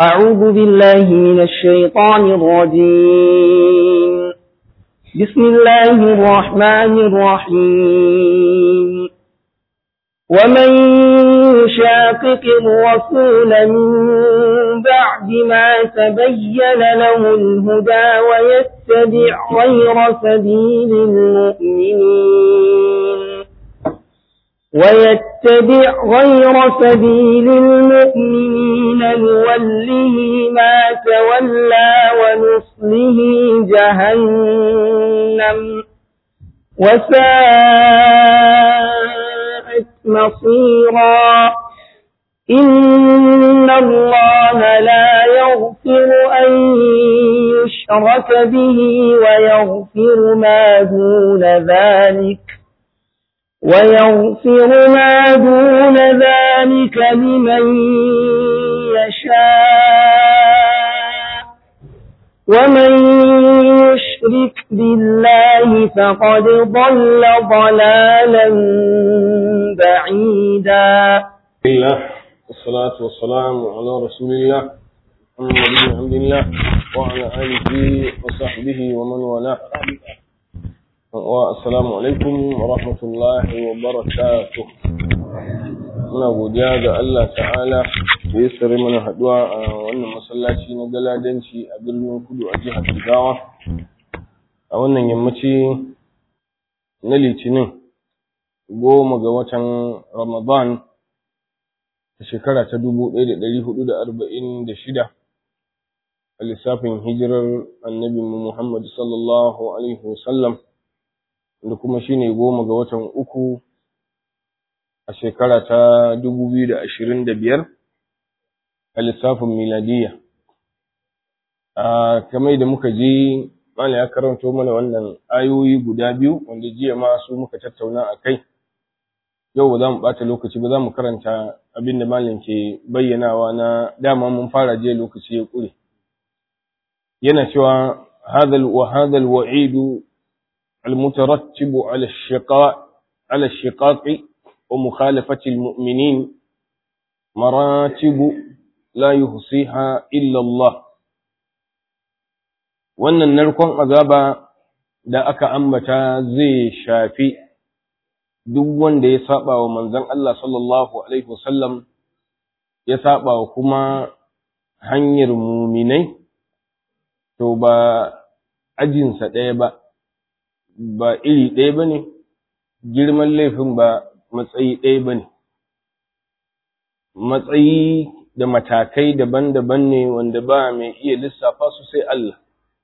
أعوذ بالله من الشيطان الرجيم بسم الله الرحمن الرحيم ومن يشاقق الرسول من بعد ما تبين له الهدى ويتبع غير سبيل المؤمنين ويتبع غير سبيل المؤمنين نوله ما تولى ونصله جهنم وساءت مصيرا إن الله لا يغفر أن يشرك به ويغفر ما دون ذلك ويغفر ما دون ذلك لمن يشاء ومن يشرك بالله فقد ضل ضلالا بعيدا الله والصلاة والسلام على رسول الله محمد بن عبد الله وعلى آله وصحبه ومن والاه Assalamu alaikum wa rahmatullahi wa barakatuh. Muna godiya ga Allah ta'ala da ya sare mana haduwa a wannan masallaci na galadanci a birnin kudu a jihar Jigawa. A wannan yammaci na litinin goma ga watan Ramadan a shekara ta dubu ɗaya da ɗari hudu da arba'in da shida a lissafin hijirar annabi Muhammad sallallahu alaihi wasallam. da kuma shine goma ga watan uku a shekara ta dubu biyu da ashirin da biyar a lissafin miladiya a kamar da muka ji mana ya karanto mana wannan ayoyi guda biyu wanda jiya ma su muka tattauna a kai yau ba za mu ɓata lokaci ba za mu karanta abin da malam ke bayyanawa na dama mun fara jiya lokaci ya ƙure yana cewa hadal wa hadal wa'idu المترتب على الشقاء على الشقاق ومخالفة المؤمنين مراتب لا يحصيها إلا الله wannan narkon azaba da aka ambata zai shafi duk wanda ya saba wa manzon Allah sallallahu alaihi wasallam ya saba wa kuma hanyar muminai to ba ajinsa ɗaya ba ba iri ɗaya ba ne, girman laifin ba matsayi ɗaya ba ne. Matsayi da matakai daban-daban ne wanda ba mai iya lissafa su sai Allah.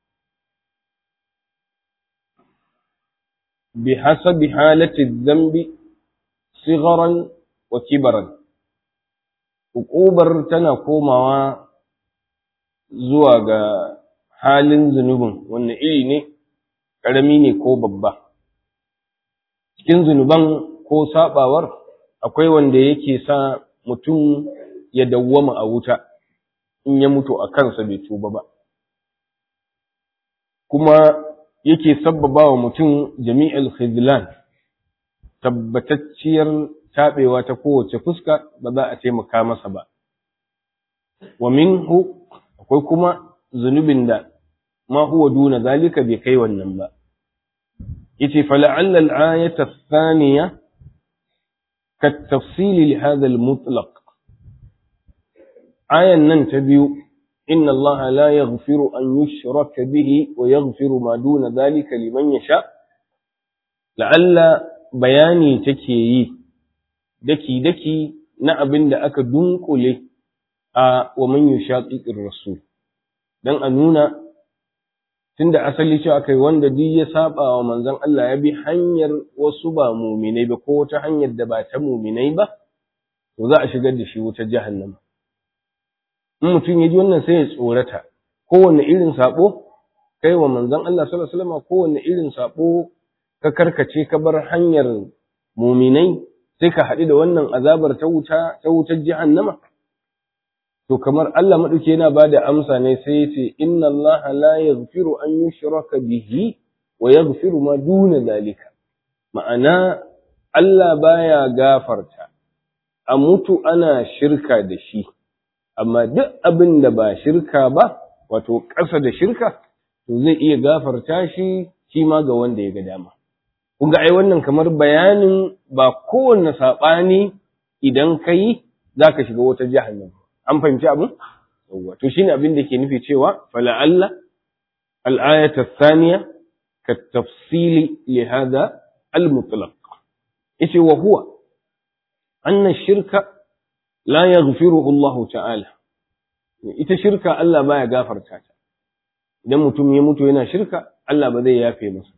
Bi hasabi halati zambi sigaran wa kibaran. Hukubar tana komawa zuwa ga halin zunubin, wanne iri ne? ƙarami ne ko babba. Cikin zunuban ko saɓawar akwai wanda yake sa mutum ya dawwama a wuta in ya mutu a kansa bai tuba ba. Kuma yake sabbaba wa mutum jami'al khizlan tabbatacciyar taɓewa ta kowace fuska ba za a taimaka masa ba. Wa minhu akwai kuma zunubin da ma huwa duna zalika bai kai wannan ba. yace fala'alla al-ayata ath-thaniya kat-tafsil li hadha al-mutlaq ayan nan ta biyu inna allaha la yaghfiru an yushraka bihi wa yaghfiru ma duna dhalika liman yasha la'alla bayani take yi daki daki na abin da aka dunkule a wa man yushaqiqir rasul dan a nuna tunda asali cewa kai wanda duk ya saba wa manzon Allah ya bi hanyar wasu ba muminai ba ko wata hanyar da ba ta muminai ba to za a shigar da shi wutar jahannama in mutum ya ji wannan sai ya tsorata kowanne irin sabo kai wa manzon Allah sallallahu alaihi wasallam kowanne irin sabo ka karkace ka bar hanyar muminai sai ka haɗu da wannan azabar ta wuta ta wutar jahannama to kamar Allah maɗauki yana ba da amsa ne sai ya ce inna Allah la yaghfiru an yushraka bihi wa yaghfiru ma duna dalika ma'ana Allah baya gafarta a mutu ana shirka da shi amma duk abin da ba shirka ba wato ƙasa da shirka to zai iya gafarta shi shi ma ga wanda ya ga dama kun ga ai wannan kamar bayanin ba kowanne saɓani idan ka yi za ka shiga wata jahannam an fahimci abin yawwa to shine abin da ke nufi cewa fala'alla al'ayata thaniya ka tafsili li hada al-mutlaq yace wa huwa anna shirka la yaghfiruhu Allah ta'ala ita shirka Allah baya gafarta ta idan mutum ya mutu yana shirka Allah ba zai yafe masa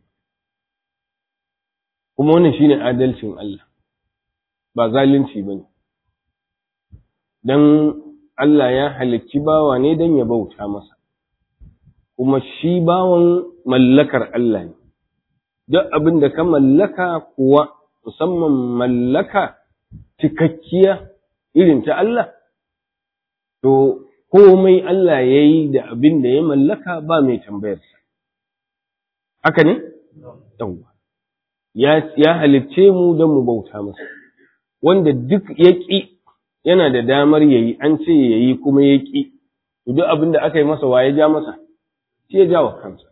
kuma wannan shine adalcin Allah ba zalunci bane dan Allah ya halicci bawa ne dan ya bauta masa kuma shi bawan mallakar Allah ne duk abin da ka mallaka kuwa musamman mallaka cikakkiya irin ta Allah to komai Allah ya yi da abin da ya mallaka ba mai tambayarsa haka ne? yawwa ya halicce mu don mu bauta masa wanda duk ya ƙi yana da damar ya yi an ce ya yi kuma ya ƙi duk abin da aka yi masa wa ya ja masa shi ya ja wa kansa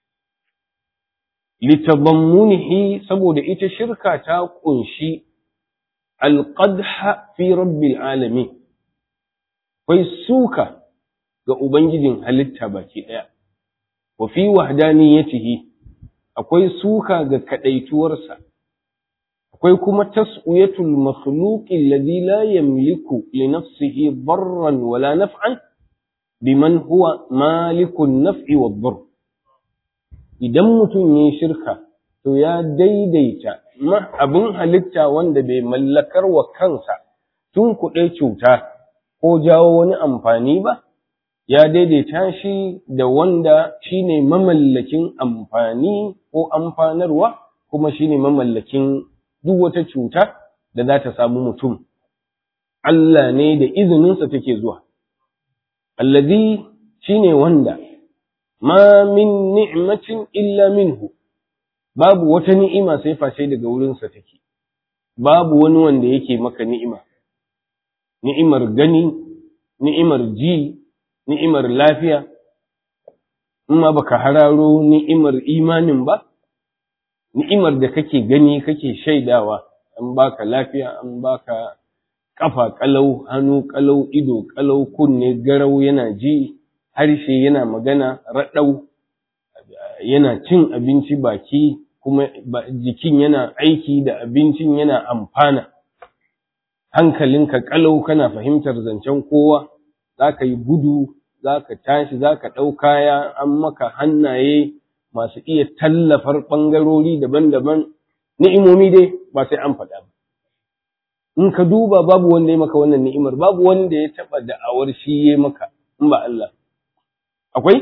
litabammunihi saboda ita shirka ta ƙunshi alƙadha fi rabbil alamin akwai suka ga ubangijin halitta baki ɗaya wa fi wahdaniyatihi akwai suka ga kadaituwarsa akwai kuma tas'uyatul makhluqi alladhi la yamliku li nafsihi darran wala naf'an biman huwa malikun naf'i wad-darr idan mutum yayin shirka to ya daidaita abin halitta wanda bai mallakar wa kansa tun kuɗe cuta ko jawo wani amfani ba ya daidaita shi da wanda shine mamallakin amfani ko amfanarwa kuma shine mamallakin duk wata cuta da za ta samu mutum Allah ne da izininsa take zuwa allazi shine wanda ma min ni'matin illa minhu babu wata ni'ima sai face daga wurinsa take babu wani wanda yake maka ni'ima ni'imar gani ni'imar ji ni'imar lafiya in ma baka hararo ni'imar imanin ba ni'imar da kake gani kake shaidawa an baka lafiya an baka kafa kalau hannu kalau ido kalau kunne garau yana ji harshe yana magana raɗau yana cin abinci baki kuma jikin yana aiki da abincin yana amfana hankalinka kalau kana fahimtar zancen kowa za ka yi gudu za ka tashi za ka ɗau kaya an maka hannaye masu iya tallafar ɓangarori daban-daban ni'imomi dai ba sai an faɗa ba in ka duba babu wanda ya maka wannan ni'imar babu wanda ya taɓa da'awar shi ya maka in ba Allah akwai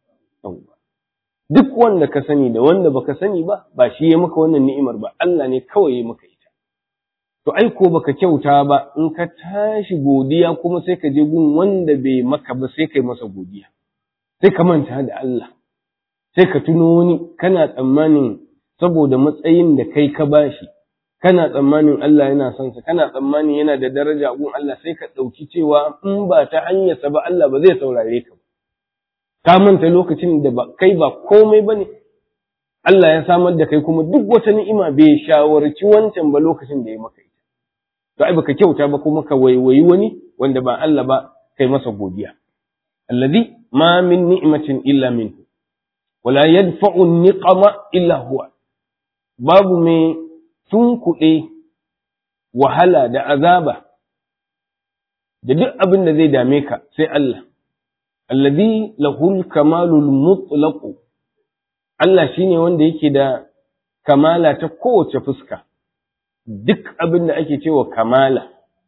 duk wanda ka sani da wanda baka sani ba ba shi ya maka wannan ni'imar ba Allah ne kawai ya maka ita to ai ko baka kyauta ba in ka tashi godiya kuma sai ka je gun wanda bai maka ba sai kai masa godiya sai ka manta da Allah sai ka tuno wani kana tsammanin saboda matsayin da kai ka bashi kana tsammanin Allah yana son sa kana tsammanin yana da daraja gun Allah sai ka ɗauki cewa in ba ta hanyarsa ba Allah ba zai saurare ka ba ka manta lokacin da ba kai ba komai bane Allah ya samar da kai kuma duk wata ni'ima bai shawarci wancan ba lokacin da ya maka ita to ai baka kyauta ba kuma ka waiwayi wani wanda ba Allah ba kai masa godiya alladhi ma min ni'matin illa minhu wala yadfa'u niqama illa huwa babu mai tunkuɗe wahala da azaba da duk abin da zai dame ka sai Allah alladhi lahul kamalul mutlaq Allah shine wanda yake da kamala ta kowace fuska duk abin da ake cewa kamala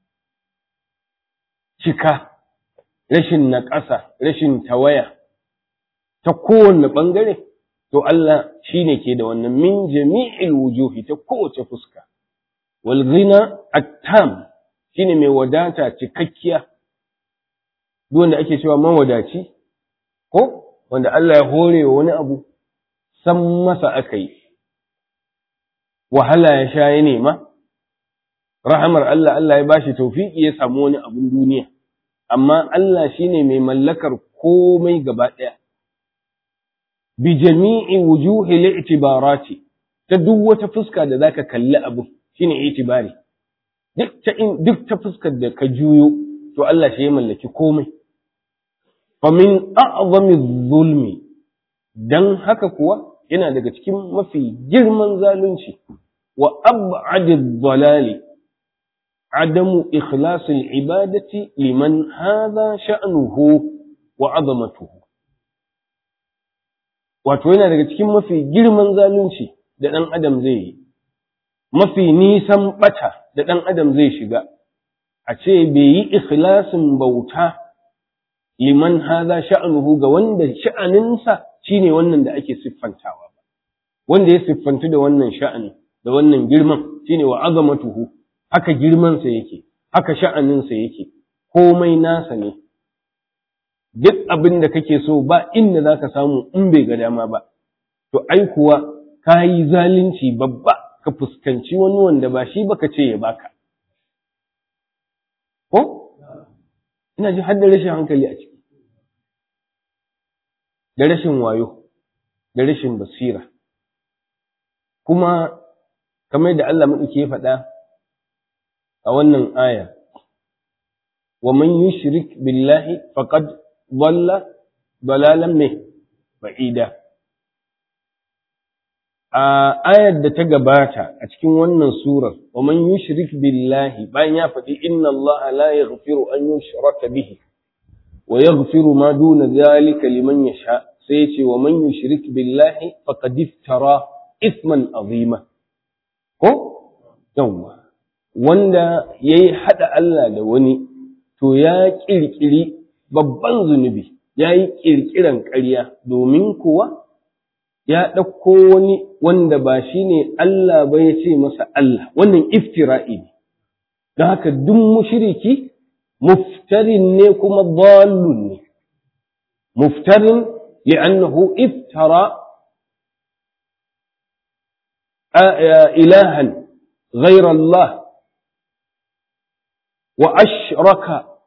cika rashin naƙasa rashin tawaya ta kowanne ɓangare to Allah shine ke da wannan min jami'il wujuhi ta kowace fuska wal ghina at-tam shine mai wadata cikakkiya duk wanda ake cewa mawadaci ko wanda Allah ya hore wa wani abu san masa aka yi wahala ya sha ya nema rahamar Allah Allah ya bashi tawfiki ya samu wani abun duniya amma Allah shine mai mallakar komai gaba ɗaya bi jami'i wujuhi li'tibarati ta duk wata fuska da zaka kalli abu shine itibari duk ta duk ta fuskar da ka juyo to Allah shi ya mallaki komai fa min a'zami zulmi dan haka kuwa yana daga cikin mafi girman zalunci wa ab'adi dhalali عدم إخلاص العبادة لمن هذا شأنه وعظمته wato yana daga cikin mafi girman zalunci da ɗan adam zai yi mafi nisan ɓata da ɗan adam zai shiga a ce bai yi ikhlasin bauta liman haza sha'anuhu ga wanda sha'aninsa shine wannan da ake siffantawa ba wanda ya siffantu da wannan sha'ani da wannan girman shine wa azamatuhu haka girmansa yake, haka sha'aninsa yake, komai nasa ne, duk abin da kake so ba inda za ka samu in bai ga dama ba, to ai kuwa ka yi zalunci babba ka fuskanci wani wanda ba shi baka ce ya baka. Ko? Ina ji har da rashin hankali a ciki, da rashin wayo, da rashin basira. Kuma, kamar da Allah maɗauki ya faɗa, a wannan aya wa man yushrik billahi faqad dhalla dalalan me ba'ida a ayar da ta gabata a cikin wannan surar wa man yushrik billahi bayan ya faɗi inna allaha la yaghfiru an yushraka bihi wa yaghfiru ma duna dhalika liman yasha sai ya ce wa man yushrik billahi faqad iftara isman azima ko yawwa wanda ya yi haɗa Allah da wani, to ya ƙirƙiri babban zunubi, ya yi ƙirƙiran ƙarya, domin kuwa ya ɗauko wani wanda ba shi ne Allah ba ya ce masa Allah, wannan iftira'i ne. Don haka duk mushiriki muftarin ne kuma dallun ne. Muftarin li'annahu iftara ilahan غير الله وأشرك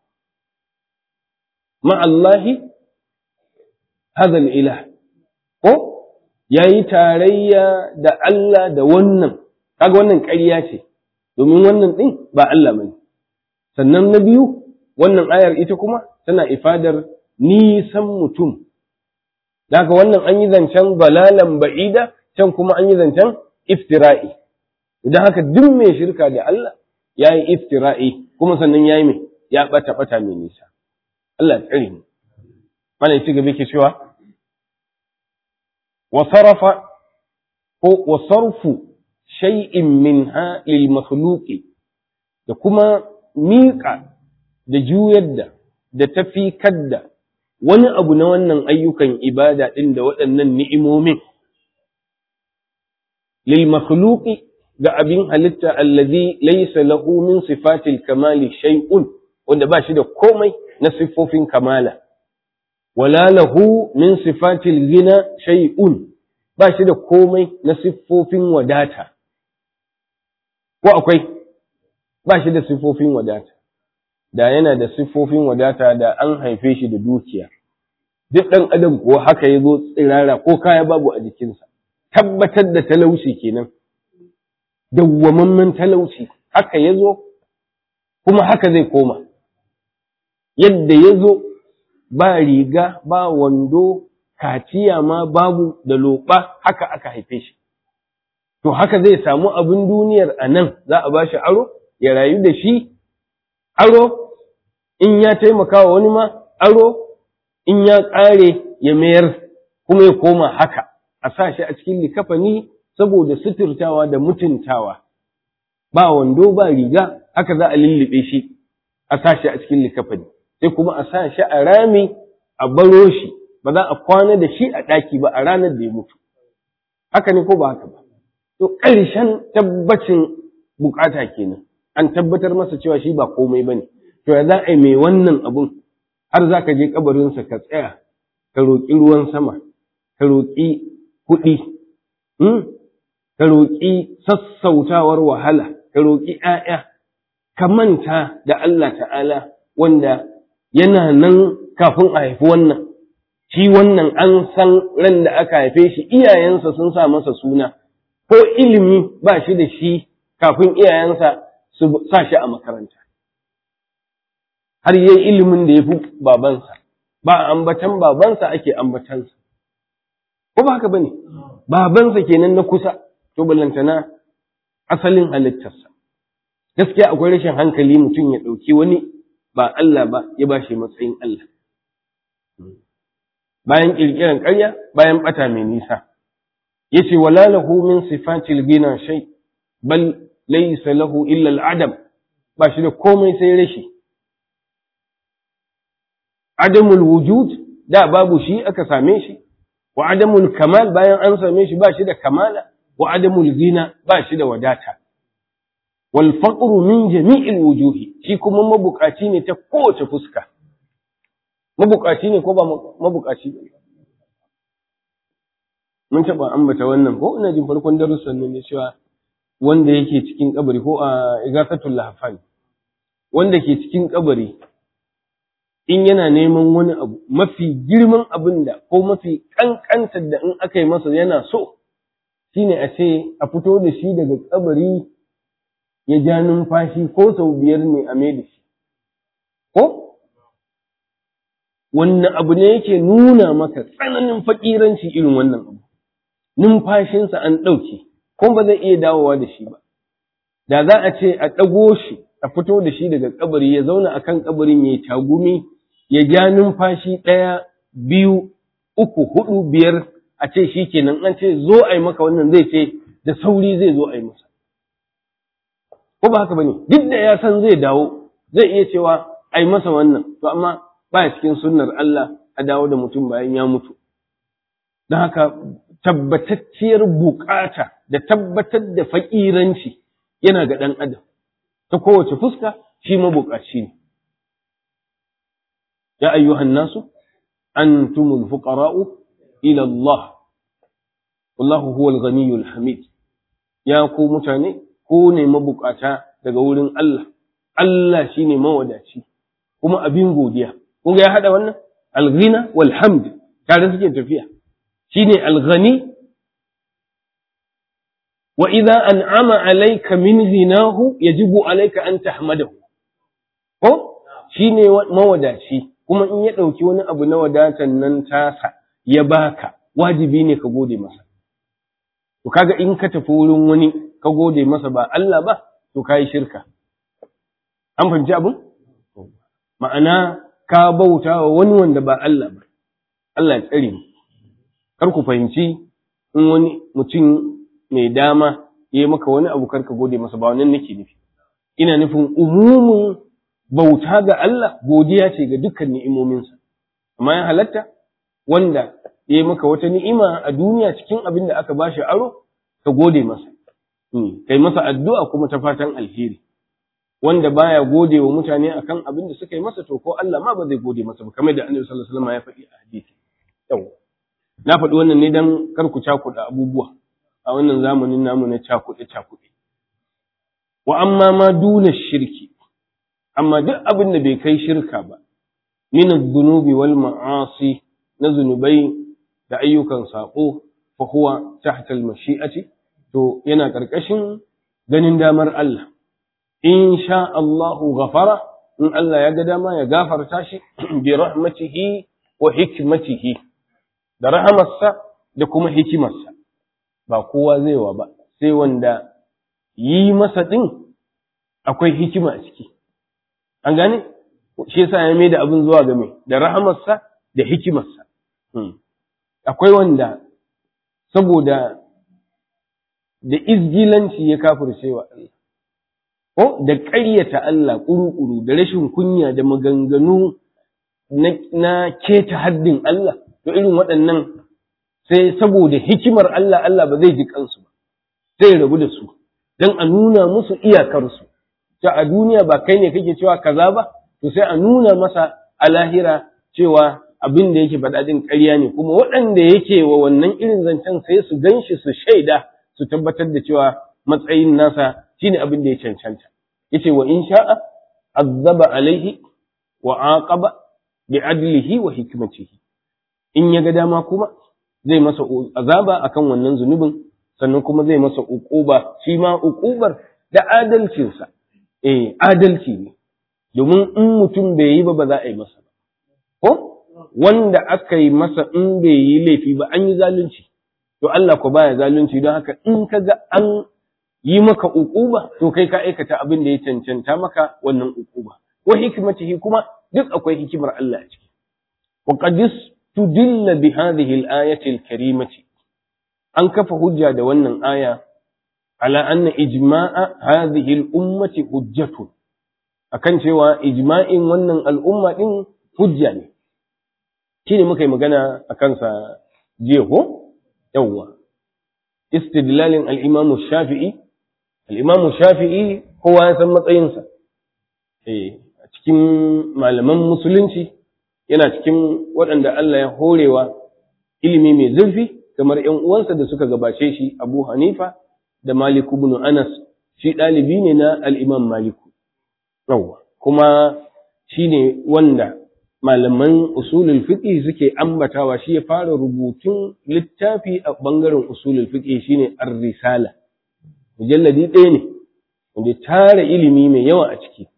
مع الله هذا الإله ko yayi tarayya da Allah da wannan kaga wannan ƙarya ce domin wannan din ba Allah bane sannan na biyu wannan ayar ita kuma tana ifadar nisan mutum daga wannan an yi zancen balalan ba'ida can kuma an yi zancen iftira'i idan haka duk mai shirka da Allah ya yi iftira'i kuma sannan ya yi mai ya ɓata ɓata mai nisa. Allah tsari ne. Mana ci gaba ke cewa, wa sarrafa ko wa sarfu shay'in min ha lil makhluqi da kuma miƙa da juyar da da tafi kadda wani abu na wannan ayyukan ibada ɗin da waɗannan ni'imomin lil makhluqi ga abin halitta allazi laysa lahu min sifatil kamali shay'un wanda ba shi da komai na siffofin kamala wala lahu min sifatil gina shay'un ba shi da komai na siffofin wadata ko akwai ba shi da siffofin wadata da yana da siffofin wadata da an haife shi da dukiya duk ɗan adam kuwa haka ya zo tsirara ko kaya babu a jikinsa tabbatar da talauci kenan dawwamammen talauci haka ya zo kuma haka zai koma yadda ya zo ba riga ba wando kaciya ma babu da loɓa haka aka haife shi to haka zai samu abin duniyar a nan za a ba shi aro ya rayu da shi aro in ya taimaka wa wani ma aro in ya ƙare ya mayar kuma ya koma haka a sa shi a cikin likafani saboda suturtawa da mutuntawa ba wando ba riga haka za a lullube shi a sa shi a cikin likafani sai kuma a sa shi a rami a baro shi ba za a kwana da shi a ɗaki ba a ranar da ya mutu haka ne ko ba haka ba to ƙarshen tabbacin bukata kenan an tabbatar masa cewa shi ba komai ba ne to ya za a yi mai wannan abun har za ka je kabarinsa ka tsaya ka roƙi ruwan sama ka roƙi kuɗi ka roƙi sassautawar wahala ka roƙi ‘ya'ya ka manta da Allah ta'ala wanda yana nan kafin a haifi wannan shi wannan an san ran da aka haife shi iyayensa sun sa masa suna ko ilimi ba shi da shi kafin iyayensa su sa shi a makaranta har yayi ilimin da ya fi babansa ba ambatan babansa ake ambatansa ko ba haka bane babansa kenan na kusa to ballantana asalin halittarsa gaskiya akwai rashin hankali mutum ya ɗauki wani ba Allah ba ya ba shi matsayin Allah bayan ƙirƙiran ƙarya bayan ɓata mai nisa yace wala lahu min sifatil gina shay bal laysa lahu illa al-adam ba shi da komai sai rashi adamul wujud da babu shi aka same shi wa adamul kamal bayan an same shi ba shi da kamala wa adamul gina ba shi da wadata wal faqru min jami'il wujuhi shi kuma mabukaci ne ta kowace fuska mabukaci ne ko ba mabukaci ba mun taba ambata wannan ko ina jin farkon darussan ne cewa wanda yake cikin kabari ko a igasatul lahfan wanda ke cikin kabari in yana neman wani abu mafi girman abin da ko mafi kankantar da in aka yi masa yana so shine a ce a fito da shi daga kabari ya ja numfashi ko sau biyar ne a mai da shi ko wannan abu ne yake nuna maka tsananin fakiranci irin wannan abu numfashinsa an ɗauke kuma ba zai iya dawowa da shi ba da za a ce a ɗago shi a fito da shi daga kabari ya zauna a kan kabarin ya yi tagumi ya ja numfashi ɗaya biyu uku hudu biyar a ce shi kenan an ce zo a yi maka wannan zai ce da sauri zai zo a yi masa ko ba haka ba ne duk da ya san zai dawo zai iya cewa a yi masa wannan to amma ba cikin sunnar Allah a dawo da mutum bayan ya mutu don haka tabbatacciyar bukata da tabbatar da faƙiranci yana ga ɗan adam ta kowace fuska shi mabukaci ne ya ayyuhan nasu antumul fuqara'u ila Allah wallahu huwal ghaniyyul hamid ya ku mutane ko ne mabukata daga wurin Allah Allah shine mawadaci kuma abin godiya kun ga ya hada wannan al-ghina wal hamd tare suke tafiya shine al-ghani wa idza an'ama alayka min ghinahu yajibu alayka an tahmadahu ko shine mawadaci kuma in ya dauki wani abu na wadatan nan tasa ya baka wajibi ne ka gode masa to kaga in ka tafi wurin wani ka gode masa ba Allah ba to kai shirka an fahimci abin ma'ana ka bauta wa wani wanda ba Allah ba Allah ya tsare mu kar ku fahimci in wani mutum mai dama ya yi maka wani abu karka gode masa ba wannan nake nufi ina nufin umumin bauta ga Allah godiya ce ga dukkan ni'imominsa amma ya halatta wanda ya yi maka wata ni'ima a duniya cikin abin da aka bashi aro ka gode masa kai masa addu'a kuma ta fatan alheri wanda baya gode wa mutane akan abin da suka yi masa to ko Allah ma ba zai gode masa ba kamar da Annabi sallallahu alaihi wasallam ya faɗi a hadisi yawa na faɗi wannan ne dan kar ku cakuɗa abubuwa a wannan zamanin namu na cakuɗe cakuɗe wa amma ma duna shirki amma duk abin da bai kai shirka ba min adh-dhunubi wal ma'asi na zunubai da ayyukan sako fa huwa tahta al-mashi'ati to yana karkashin ganin damar Allah in sha Allahu ghafara in Allah ya ga dama ya gafarta shi bi rahmatihi wa hikmatihi da rahamarsa da kuma hikimarsa ba kowa zai wa ba sai wanda yi masa din akwai hikima a ciki an gane shi yasa ya mai da abin zuwa ga mai da rahamarsa da hikimarsa akwai wanda saboda da izgilanci ya kafirce wa Allah ko da ƙaryata Allah ƙuru-ƙuru da rashin kunya da maganganu na keta haddin Allah to irin waɗannan sai saboda hikimar Allah Allah ba zai ji kansu ba sai rabu da su don a nuna musu iyakarsu ta a duniya ba kai ne kake cewa kaza ba to sai a nuna masa a lahira cewa abin da yake faɗa din ƙarya ne kuma waɗanda yake wa wannan irin zancen sai su ganshi su shaida su tabbatar da cewa matsayin nasa shine abin da ya cancanta yace wa in sha'a azaba alaihi wa aqaba bi adlihi wa hikmatihi in ya ga dama kuma zai masa azaba akan wannan zunubin sannan kuma zai masa uquba shi ma uqubar da adalcinsa eh adalci ne domin in mutum bai yi ba ba za a yi masa ba ko wanda aka yi masa in bai yi laifi ba an yi zalunci to Allah ko baya zalunci don haka in ka ga an yi maka uquba to kai ka aikata abin da ya cancanta maka wannan uquba wa hikmatihi kuma duk akwai hikimar Allah a ciki wa qad tudilla bi hadhihi al-ayati al-karimati an kafa hujja da wannan aya ala anna ijma'a hadhihi al-ummati hujjatun akan cewa ijma'in wannan al'umma din hujja ne shine muka yi magana akan sa jiya ko yawwa istidlalin al-imam shafi'i al-imam shafi'i kowa ya san matsayinsa eh a cikin malaman musulunci yana cikin waɗanda Allah ya horewa ilimi mai zurfi kamar ‘yan uwansa da suka gabace shi Abu Hanifa da Malik ibn Anas shi ɗalibi ne na al'imam Maliku. Yawwa, kuma shi ne wanda malaman usulul fiqh suke ambatawa shi ya fara rubutun littafi a ɓangaren usulul fiqh shine ar-risala. Mujalladi ɗaya ne, wanda tara ilimi mai yawa a ciki.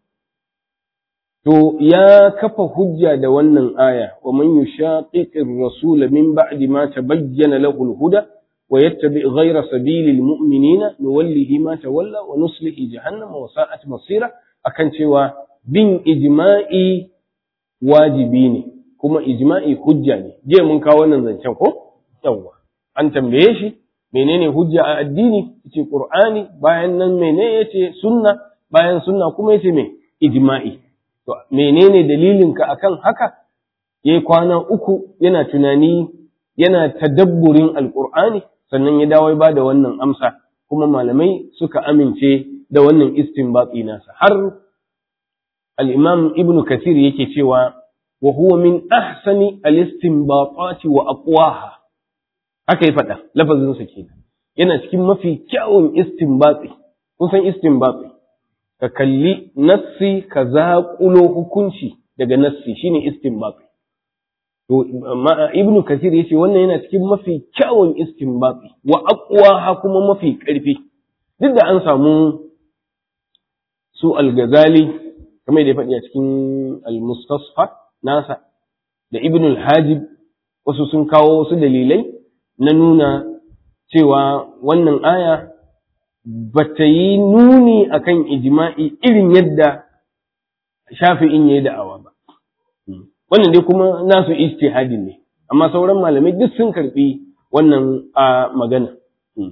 To, ya kafa hujja da wannan aya, wa man yushaqiqir rasula min ba'di ma tabayyana lahu al-huda wa yattabi ghayra sabilil mu'minina nuwallihi ma tawalla wa nuslihi jahannama wa sa'at masira akan cewa bin ijma'i wajibi ne kuma ijma'i hujja ne je mun kawo wannan zancen ko yawa an tambaye shi menene hujja a addini yace qur'ani bayan nan menene yace sunna bayan sunna kuma yace me ijma'i To, menene dalilinka akan haka? Ya yi kwana uku yana tunani, yana tadabburin Alƙur'ani, sannan ya dawo ba da wannan amsa, kuma malamai suka amince da wannan istinbati nasa. Har al'imam Ibn Kathir yake cewa, wa huwa min ahsani al-istinbatati wa aqwaha haka ya faɗa, lafazinsa ke Yana cikin mafi kyawun istinbati, kun san istinbati. ka kalli nassi ka zaƙulo hukunci daga nassi shine istinbati to ibn kasir yace wannan yana cikin mafi kyawun istinbati wa aqwa kuma mafi ƙarfi duk da an samu su al-ghazali kamar da ya faɗi a cikin al-mustasfa nasa da ibn al-hajib wasu sun kawo wasu dalilai na nuna cewa wannan aya ba ta yi nuni akan ijma'i irin yadda shafi'in ya yi da'awa ba. Wannan dai kuma nasu ijtihadin ne, amma sauran malamai duk sun karɓi wannan a magana.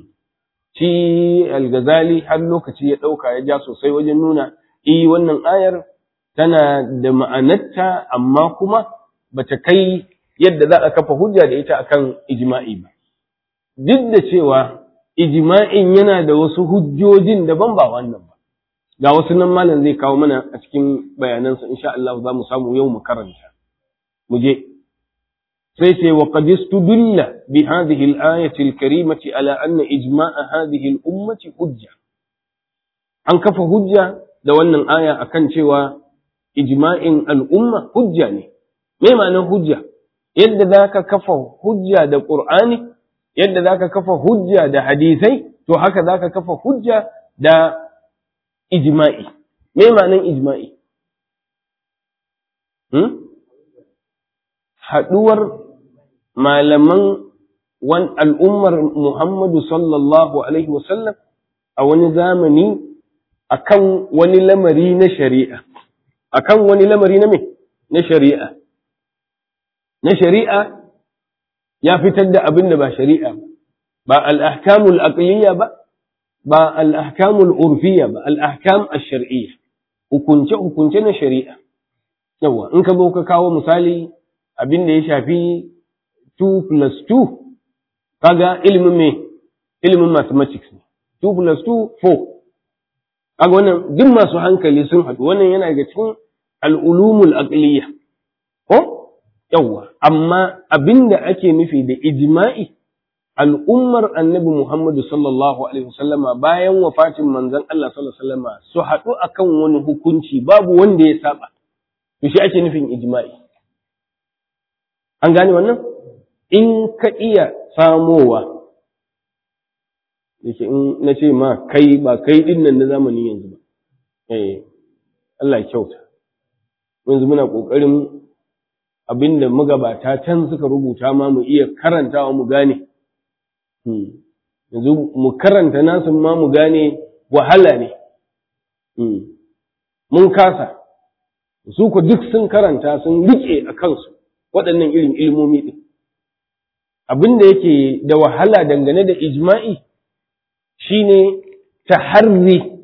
Shi Al-Ghazali har lokaci ya ɗauka ya ja sosai wajen nuna, i wannan ayar tana da ma'anarta amma kuma ba ta kai yadda za a kafa hujja da ita akan ijma'i ba. Duk da cewa ijma'in yana da wasu hujjojin daban ba wannan ba ga wasu nan malam zai kawo mana a cikin bayanansa insha Allah za mu samu yau mu karanta mu je sai ce wa qad istudilla bi hadhihi al-ayati al-karimati ala anna ijma'a hadhihi al-ummati hujja an kafa hujja da wannan aya akan cewa ijma'in al'umma hujja ne me ma'anar hujja yadda zaka kafa hujja da qur'ani yadda za ka kafa hujja da hadisai, to haka za ka kafa hujja da ijma'i. Me ma'anin ijma'i? Hmm? Haɗuwar malaman wan al'ummar Muhammadu sallallahu Alaihi wasallam a wani zamani akan wani lamari na shari'a. Akan wani lamari na me? Na shari'a. Na shari'a ya fitar da abin da ba shari'a ba, ba al'ahkamul aqliya ba, ba al'ahkamul urfiya ba, al'ahkam a shari'iyya, hukunce-hukunce na shari'a. Yawa, in ka zo ka kawo misali abin da ya shafi 2 plus 2, kaga ilimin me, ilimin mathematics ne, 2 plus 2, 4. Kaga wannan duk masu hankali sun haɗu, wannan yana daga cikin al'ulumul aqliya. Ko? yawwa amma abin da ake nufi da ijma'i al'ummar annabi Muhammadu sallallahu alaihi wasallama bayan wafatin manzon Allah sallallahu alaihi wasallama su haɗu akan wani hukunci babu wanda ya saba to shi ake nufin ijma'i an gane wannan in ka iya samowa yake in na ce ma kai ba kai din nan na zamani yanzu ba eh Allah kyauta yanzu muna kokarin abinda magabata can suka rubuta ma mu iya karantawa mu gane yanzu mu karanta nasu ma mu gane wahala ne mun kasa su ku duk sun karanta sun rike a kansu waɗannan irin ilmomi ɗin abin da yake da wahala dangane da ijma'i shine taharri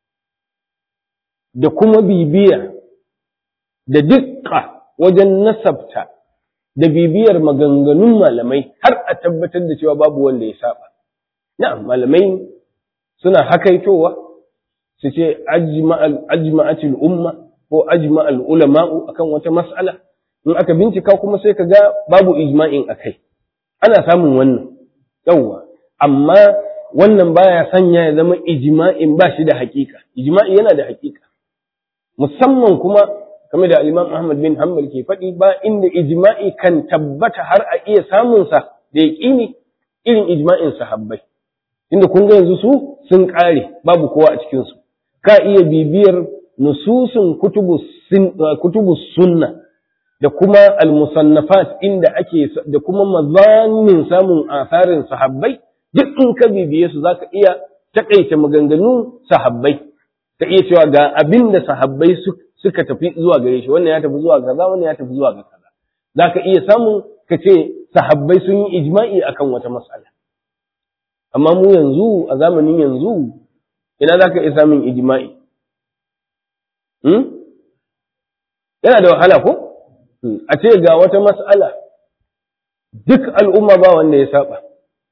da kuma bibiya da dukka wajen nasabta da bibiyar maganganun malamai har a tabbatar da cewa babu wanda ya saba na'am malamai suna hakaitowa su ce ajma'atul umma ko ajma'al ulama'u akan wata mas'ala in aka bincika kuma sai ka ga babu ijma'in akai ana samun wannan yawwa amma wannan baya sanya ya zama ijma'in ba shi da hakika ijma'i yana da hakika musamman kuma kamar da Imam Ahmad bin Hanbal ke faɗi ba inda ijma'i kan tabbata har a iya samun sa da yaqini irin ijma'in sahabbai inda kun ga yanzu su sun kare babu kowa a cikin su ka iya bibiyar nususun kutubu sunna da kuma al-musannafat inda ake da kuma mazanin samun asarin sahabbai duk in ka bibiye su zaka iya takaita maganganun sahabbai ka iya cewa ga abin da sahabbai suka tafi zuwa gare shi wannan ya tafi zuwa kaza wannan ya tafi zuwa ga kaza zaka iya samun ka ce sahabbai sun yi ijma'i akan wata mas'ala amma mu yanzu a zamanin yanzu ina zaka iya samun ijma'i hmm? yana da wahala ko a ce ga wata mas'ala duk al'umma ba wanda ya saba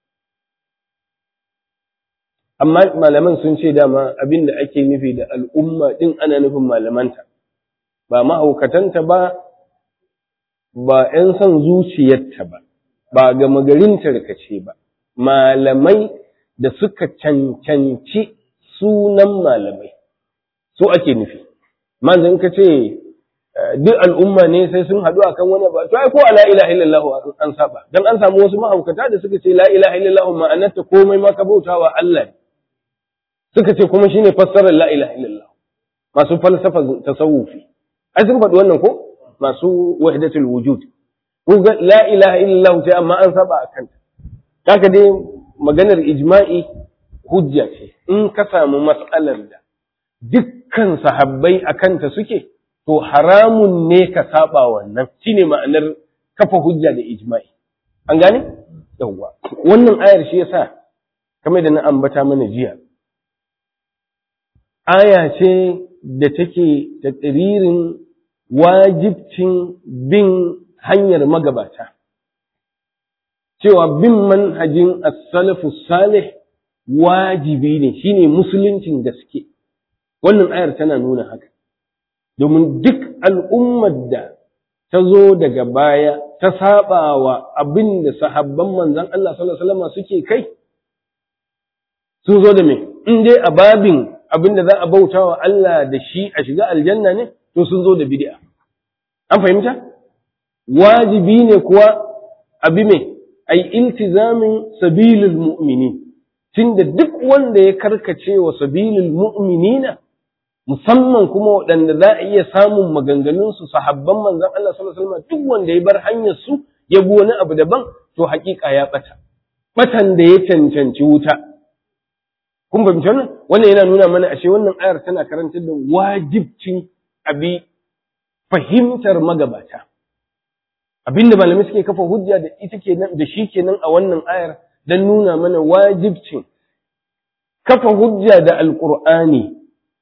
amma malaman sun ce dama abin da ake nufi da al'umma ɗin ana nufin malamanta ba mahaukatanta ba ba ‘yan son zuciyarta ba ba ga magarin tarkace ba malamai da suka cancanci sunan malamai su ake nufi manzan ka ce duk al'umma ne sai sun haɗu akan wani ba to ai ko la ilaha illallah an saba dan an samu wasu mahaukata da suka ce la ilaha illallah ma'anarta komai ma ka bautawa Allah ne suka ce kuma shine fassarar la ilaha illallah masu falsafa tasawufi ai sun faɗi wannan ko masu wahdatul wujud ko ga la ilaha illallah sai amma an saba akan ta kaka dai maganar ijma'i hujja ce in ka samu mas'alar da dukkan sahabbai akan ta suke to haramun ne ka saba wannan shine ma'anar kafa hujja da ijma'i an gane yawwa wannan ayar shi yasa kamar da na ambata mana jiya aya ce da take taƙiririn wajibcin bin hanyar magabata cewa bin manhajin as-salafu salih wajibi ne shine musuluncin gaske wannan ayar tana nuna haka domin duk al'ummar da ta zo daga baya ta saba wa abin da sahabban manzon Allah sallallahu alaihi wasallam suke kai sun zo da me in dai a babin abin da za a bauta wa Allah da shi a shiga aljanna ne to sun zo da bid'a an fahimta wajibi ne kuwa abi me ai iltizamin sabilil mu'minin tunda duk wanda ya karkace wa sabilil mu'minina musamman kuma waɗanda za a iya samun maganganun su sahabban manzon Allah sallallahu alaihi wasallam duk wanda ya bar hanyar su ya bi wani abu daban to haƙiƙa ya bata batan da ya cancanci wuta kun fahimci wannan wannan yana nuna mana ashe wannan ayar tana karantar da wajibcin abi fahimtar magabata abinda malamai suke kafa hujja da ita kenan da shi kenan a wannan ayar dan nuna mana wajibcin kafa hujja da alqur'ani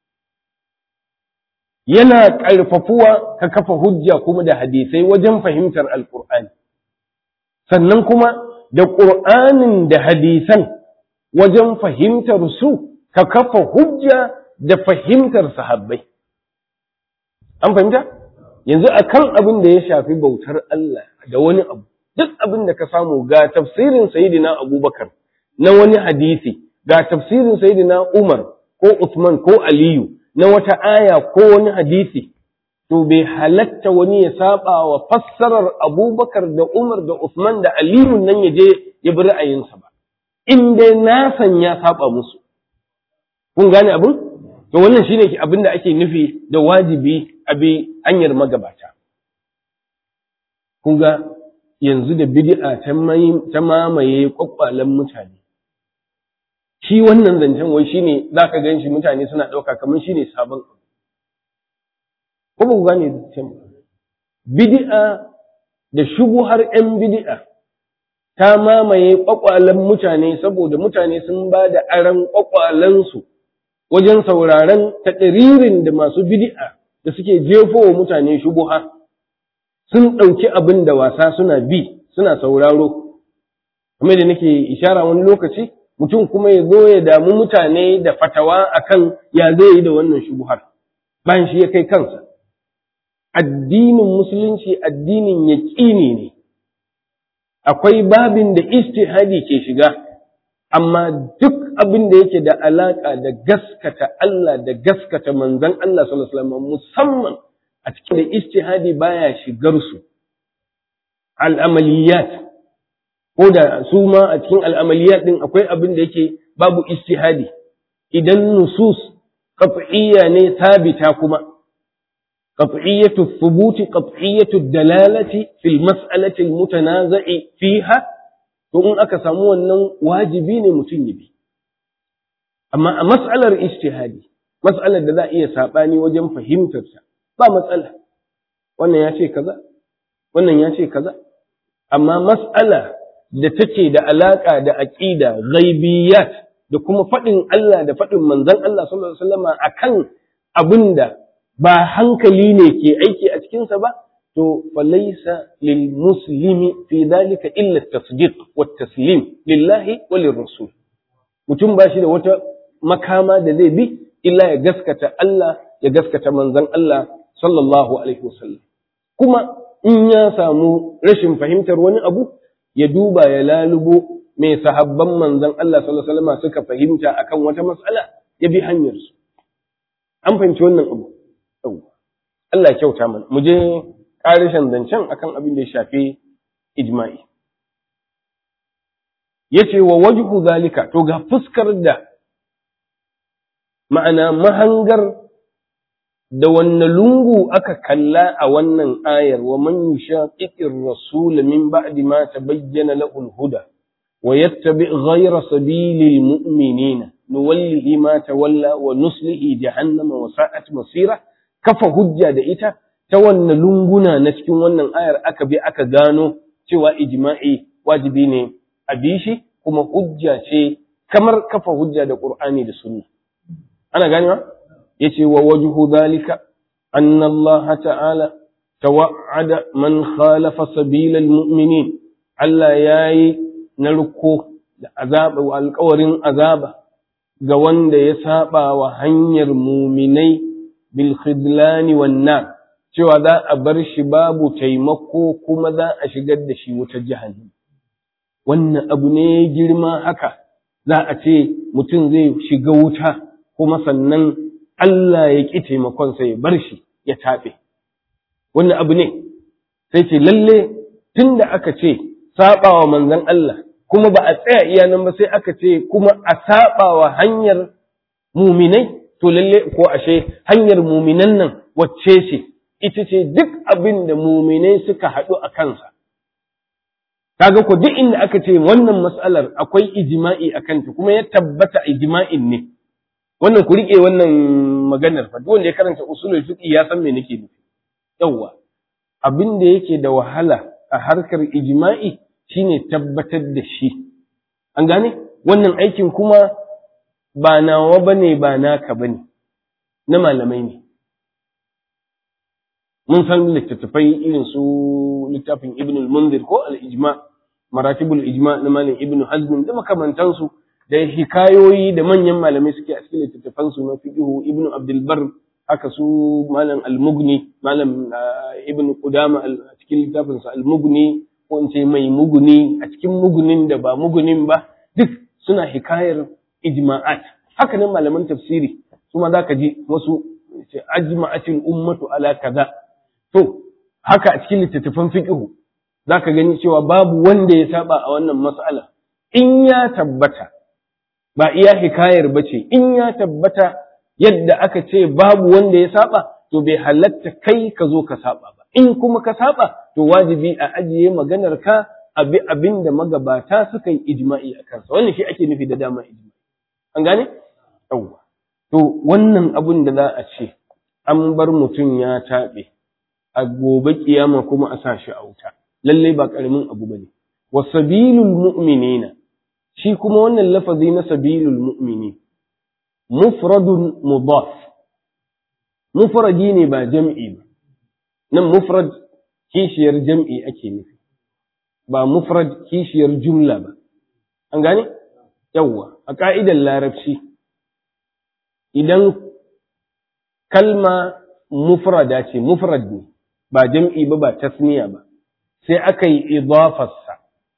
yana ƙarfafuwa ka kafa hujja kuma da hadisai wajen fahimtar alqur'ani sannan kuma da ƙur'anin da hadisan wajen fahimtar su ka kafa hujja da fahimtar sahabbai. An fahimta? Yanzu a kan abin da ya shafi bautar Allah da wani abu, duk abin da ka samu ga tafsirin Sayyidina Abubakar na wani hadisi, ga tafsirin Sayyidina Umar ko Usman ko Aliyu na wata aya ko wani hadisi, to bai halatta wani ya saba wa fassarar abubakar da umar da usman da aliyu nan ya je ya bi ra'ayinsa ba in dai nasan ya saba musu kun gane abin to wannan shine abin da ake nufi da wajibi a bi hanyar magabata kun ga yanzu da bid'a ta mamaye kwakwalen mutane shi wannan zancen wai shine zaka gan shi mutane suna ɗauka kamar shine sabon ko ba ku gane zancen bid'a da shubuhar 'yan bid'a ta mamaye kwakwalen mutane saboda mutane sun ba da aran kwakwalensu wajen sauraron taɗaririn da masu bid'a da suke jefo wa mutane shubuha sun ɗauki abin da wasa suna bi suna sauraro kuma da nake ishara wani lokaci mutum kuma ya zo ya damu mutane da fatawa akan ya zai yi da wannan shubuhar bayan shi ya kai kansa addinin musulunci addinin yaƙini ne akwai babin da istihadi ke shiga amma duk abin da yake da alaƙa da gaskata Allah da gaskata manzon Allah sallallahu alaihi wasallam musamman a cikin da istihadi baya shigar su al'amaliyat ko da su ma a cikin al'amaliyat din akwai abin da yake babu istihadi idan nusus qat'iyya ne sabita kuma qat'iyyatu thubuti qat'iyyatu dalalati fil mas'alati al mutanaza'i fiha to in aka samu wannan wajibi ne mutum ya bi amma a mas'alar ijtihadi mas'alar da za a iya sabani wajen fahimtar sa ba matsala wannan ya ce kaza wannan ya ce kaza amma mas'ala da take da alaka da aqida ghaibiyat da kuma faɗin Allah da faɗin manzon Allah sallallahu alaihi wasallama akan abinda ba hankali ne ke aiki a cikinsa ba to falaisa lil muslimi fi dalika illa tasdiq wa taslim lillahi wa lirrasul mutum ba shi da wata makama da zai bi illa ya gaskata Allah ya gaskata manzon Allah sallallahu alaihi wasallam kuma in ya samu rashin fahimtar wani abu ya duba ya lalubo mai sahabban manzon Allah sallallahu alaihi wasallam suka fahimta akan wata matsala ya bi hanyar su an fahimci wannan abu Allah ya kyauta mana mu je ƙarishin zancen akan abin da ya shafi ijma'i yace wa wajhu zalika to ga fuskar da ma'ana mahangar da wanne lungu aka kalla a wannan ayar wa man yushaqiqir rasul min ba'di ma tabayyana lahu al-huda wa yattabi ghayra sabilil mu'minina nuwallihi ma tawalla wa nuslihi jahannama wa sa'at masira kafa hujja da ita ta wanne lunguna na cikin wannan ayar aka bi aka gano cewa ijma'i wajibi ne a bishi kuma hujja ce kamar kafa hujja da Qur'ani da Sunna ana ganewa yace wa wajhu dhalika anna Allah ta'ala tawa'ada man khalafa sabila almu'minin Allah yayi narko da azaba wa alƙawarin azaba ga wanda ya saba wa hanyar muminai bil khidlani wan nar cewa za a bar shi babu taimako kuma za a shigar da shi wutar jahannam wannan abu ne girma haka za a ce mutum zai shiga wuta kuma sannan Allah ya ƙi taimakonsa ya bar shi ya taɓe wannan abu ne sai ce lalle tun da aka ce saɓawa manzon Allah kuma ba a tsaya iya nan ba sai aka ce kuma a saɓawa hanyar muminai to lalle ko ashe hanyar muminan nan wacce ce ita ce duk abin da muminai suka haɗu a kansa kaga ko duk inda aka ce wannan mas'alar akwai ijma'i a kanta kuma ya tabbata ijma'in ne wannan ku riƙe wannan maganar fa duk wanda ya karanta usulul fiqh ya san me nake nufi yawwa abin da yake da wahala a harkar ijma'i shine tabbatar da shi an gane wannan aikin kuma ba nawa bane ba naka bane na malamai ne mun san littattafai irin su littafin ibn al-munzir ko al-ijma maratibul ijma na malam ibn hazm da makamantansu da hikayoyi da manyan malamai suke a cikin littattafan su na fiqhu ibn abdul bar haka su malam al-mughni malam ibn qudama a cikin littafin sa al-mughni ko in ce mai muguni a cikin mugunin da ba mugunin ba duk suna hikayar ijma'at haka nan malaman tafsiri su ma zaka ji wasu ce ajma'atil ummatu ala kaza to haka a cikin littattafan fiqh zaka gani cewa babu wanda ya saba a wannan mas'ala in ya tabbata ba iya hikayar bace in ya tabbata yadda aka ce babu wanda ya saba to bai halatta kai ka zo ka saba ba in kuma ka saba to wajibi a ajiye maganar ka abi abin da magabata suka yi ijma'i a kansa wannan shi ake nufi da dama ijma'i an gane yawwa to wannan abun da za a ce an bar mutum ya taɓe a gobe kiyama kuma a sa shi a wuta lallai ba ƙaramin abu bane wa sabilul mu'minina shi kuma wannan lafazi na sabilul mu'mini mufradun mudaf mufradi ne ba jam'i ba nan mufrad kishiyar jam'i ake nufi ba mufrad kishiyar jumla ba an gane yawwa a ka'idar larabci idan kalma mufrada ce mufrad ne ba jam'i ba ba tasniya ba sai aka yi idafarsa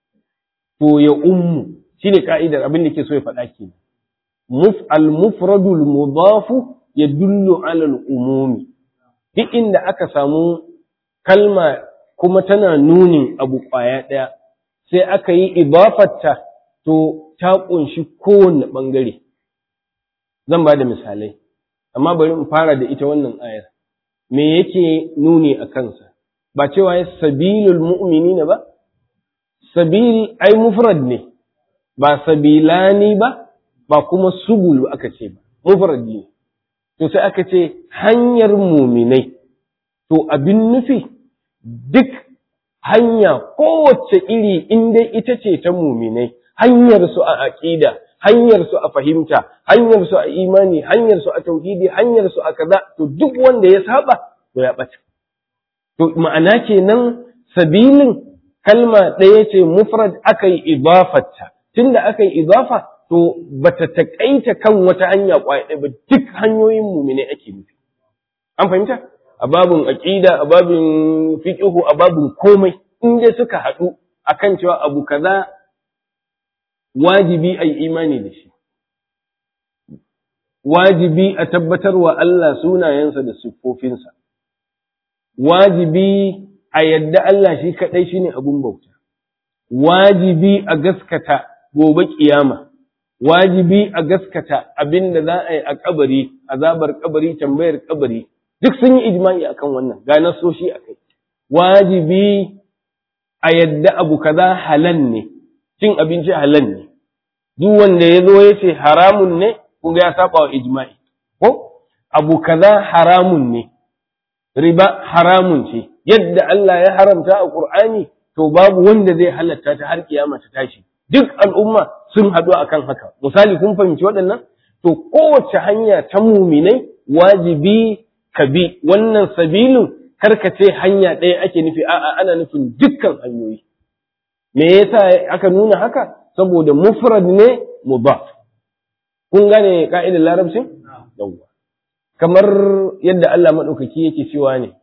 to ya ummu shine ka'idar abin da ke so ya faɗa ke muf al-mufradul mudafu yadullu ala al-umumi duk inda aka samu kalma kuma tana nunin abu ƙwaya ɗaya sai aka yi idafarta to ta ƙunshi kowanne ɓangare zan ba da misalai amma bari in fara da ita wannan ayar me yake nuni a kansa ba cewa ya sabilul mu'minina ba sabil ai mufrad ne ba sabilani ba ba kuma subul aka ce ba mufrad ne to sai aka ce hanyar muminai to abin nufi duk hanya kowace iri in dai ita ce ta muminai hanyar su a aqida hanyar su a fahimta hanyar su a imani hanyar su a tauhidi hanyar su a kaza to duk wanda ya saba to ya bata to ma'ana kenan sabilin kalma ɗaya ce mufrad aka yi idafarta tunda aka yi idafa to bata takaita kan wata hanya kwaya ɗaya ba duk hanyoyin mumine ake nufi an fahimta a babin aqida a babin fiqhu a babin komai in dai suka haɗu akan cewa abu kaza wajibi ai imani da shi wajibi a tabbatar wa Allah sunayensa da siffofinsa wajibi a yadda Allah shi kaɗai shine abun bauta wajibi a gaskata gobe kiyama wajibi a gaskata abin da za a yi a kabari azabar kabari tambayar kabari duk sun yi ijma'i akan wannan ga nasoshi akai wajibi a yadda abu kaza halal ne cin abinci halal ne duk wanda ya zo ya ce haramun ne kun ga ya saba wa ijma'i ko abu kaza haramun ne riba haramun ce yadda Allah ya haramta a Qur'ani to babu wanda zai halatta ta har kiyama ta tashi duk al'umma sun haɗu akan haka misali kun fahimci waɗannan to kowace hanya ta muminai wajibi ka bi wannan sabilin karkace hanya ɗaya ake nufi a'a ana nufin dukkan hanyoyi me yasa aka nuna haka saboda mufrad ne mudaf kun gane ka'idar larabcin yawwa kamar yadda Allah madaukaki yake cewa ne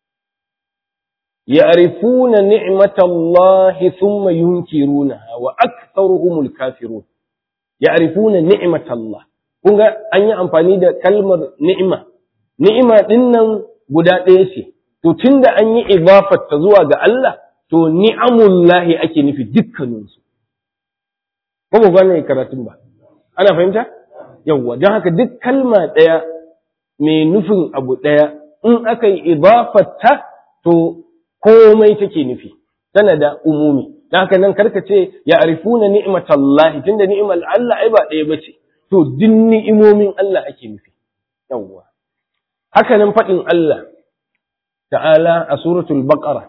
ya'rifuna ni'matallahi thumma yunkirunaha wa aktharuhumul kafirun ya'rifuna ni'matallah kun ga an yi amfani da kalmar ni'ima ni'ima din nan guda ɗaya ce to tunda an yi idafar ta zuwa ga Allah to ni'amullahi ake nufi dukkaninsu ko ba gane karatun ba ana fahimta yawwa don haka duk kalma ɗaya mai nufin abu ɗaya in aka yi idafarta to komai take nufi tana da umumi don haka nan karka ce ya arifuna ni'matallahi tunda ni'imar Allah ai ba ɗaya bace to duk ni'imomin Allah ake nufi yawwa haka nan faɗin Allah ta'ala a suratul baqara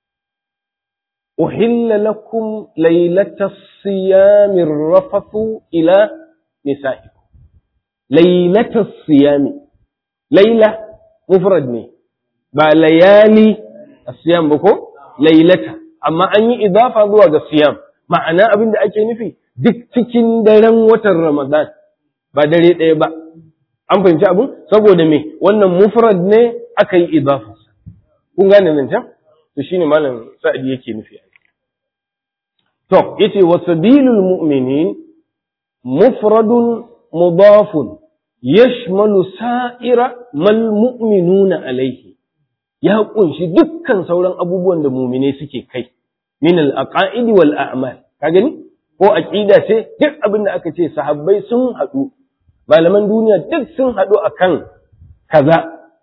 أحل لكم ليلة الصيام الرفث إلى نسائكم ليلة الصيام ليلة مفرد ني با ليالي الصيام بكو ليلة أما أني إضافة ذو الصيام معنى أبن أكي نفي duk cikin daren watan Ramadan ba dare ɗaya ba an fahimci abin saboda me wannan mufrad ne aka yi idafarsa kun gane nan can to shine malam sa'adi yake nufi To, yace wa sabilul mu'minin mufradun mudafun yashmalu sa'ira mal mu'minuna alaihi ya kunshi dukkan sauran abubuwan da mumine suke kai min al-aqaidi wal a'mal ka gani ko aqida ce duk abin da aka ce sahabbai sun haɗu malaman duniya duk sun haɗu akan kaza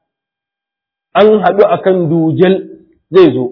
an haɗu akan dujal zai zo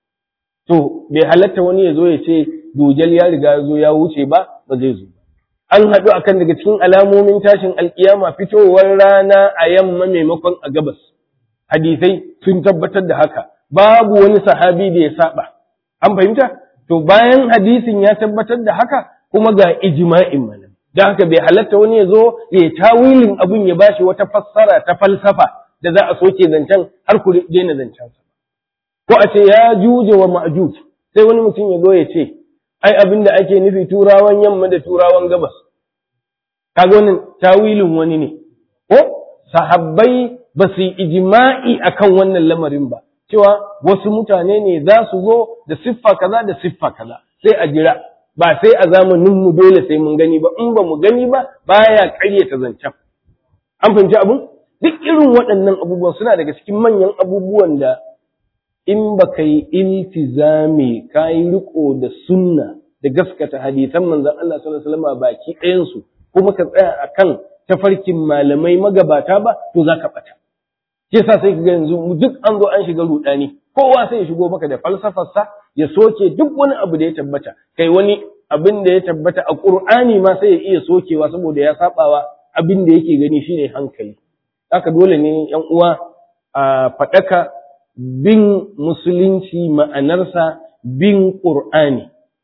to bai halatta wani ya zo ya ce dujal ya riga ya zo ya wuce ba ba zai zo an haɗu akan daga cikin alamomin tashin alkiyama fitowar rana a yamma maimakon a gabas hadisai sun tabbatar da haka babu wani sahabi da ya saba an fahimta to bayan hadisin ya tabbatar da haka kuma ga ijma'in malam da haka bai halatta wani ya zo ya tawilin abun ya bashi wata fassara ta falsafa da za a soke zancen har ku daina zancen sa ko a ce ya juje wa ma'juj sai wani mutum ya zo ya ce ai abin da ake nufi turawan yamma da turawan gabas kaga wannan tawilin wani ne ko sahabbai ba su yi ijma'i akan wannan lamarin ba cewa wasu mutane ne za su zo da siffa kaza da siffa kaza sai a jira ba sai a zamanin mu dole sai mun gani ba in ba mu gani ba baya ƙaryata zancen an fahimci abun duk irin waɗannan abubuwan suna daga cikin manyan abubuwan da in ba ka yi iltizami ka yi riko da sunna da gaskata hadisan manzon Allah sallallahu alaihi wasallam baki ɗayansu kuma ka tsaya akan tafarkin malamai magabata ba to za ka ɓata ke sa sai ga yanzu duk an zo an shiga rudani kowa sai ya shigo maka da falsafarsa ya soke duk wani abu da ya tabbata kai wani abin da ya tabbata a qur'ani ma sai ya iya sokewa saboda ya sabawa abin da yake gani shine hankali haka dole ne yan uwa a faɗaka bin musulunci ma'anarsa bin qur'ani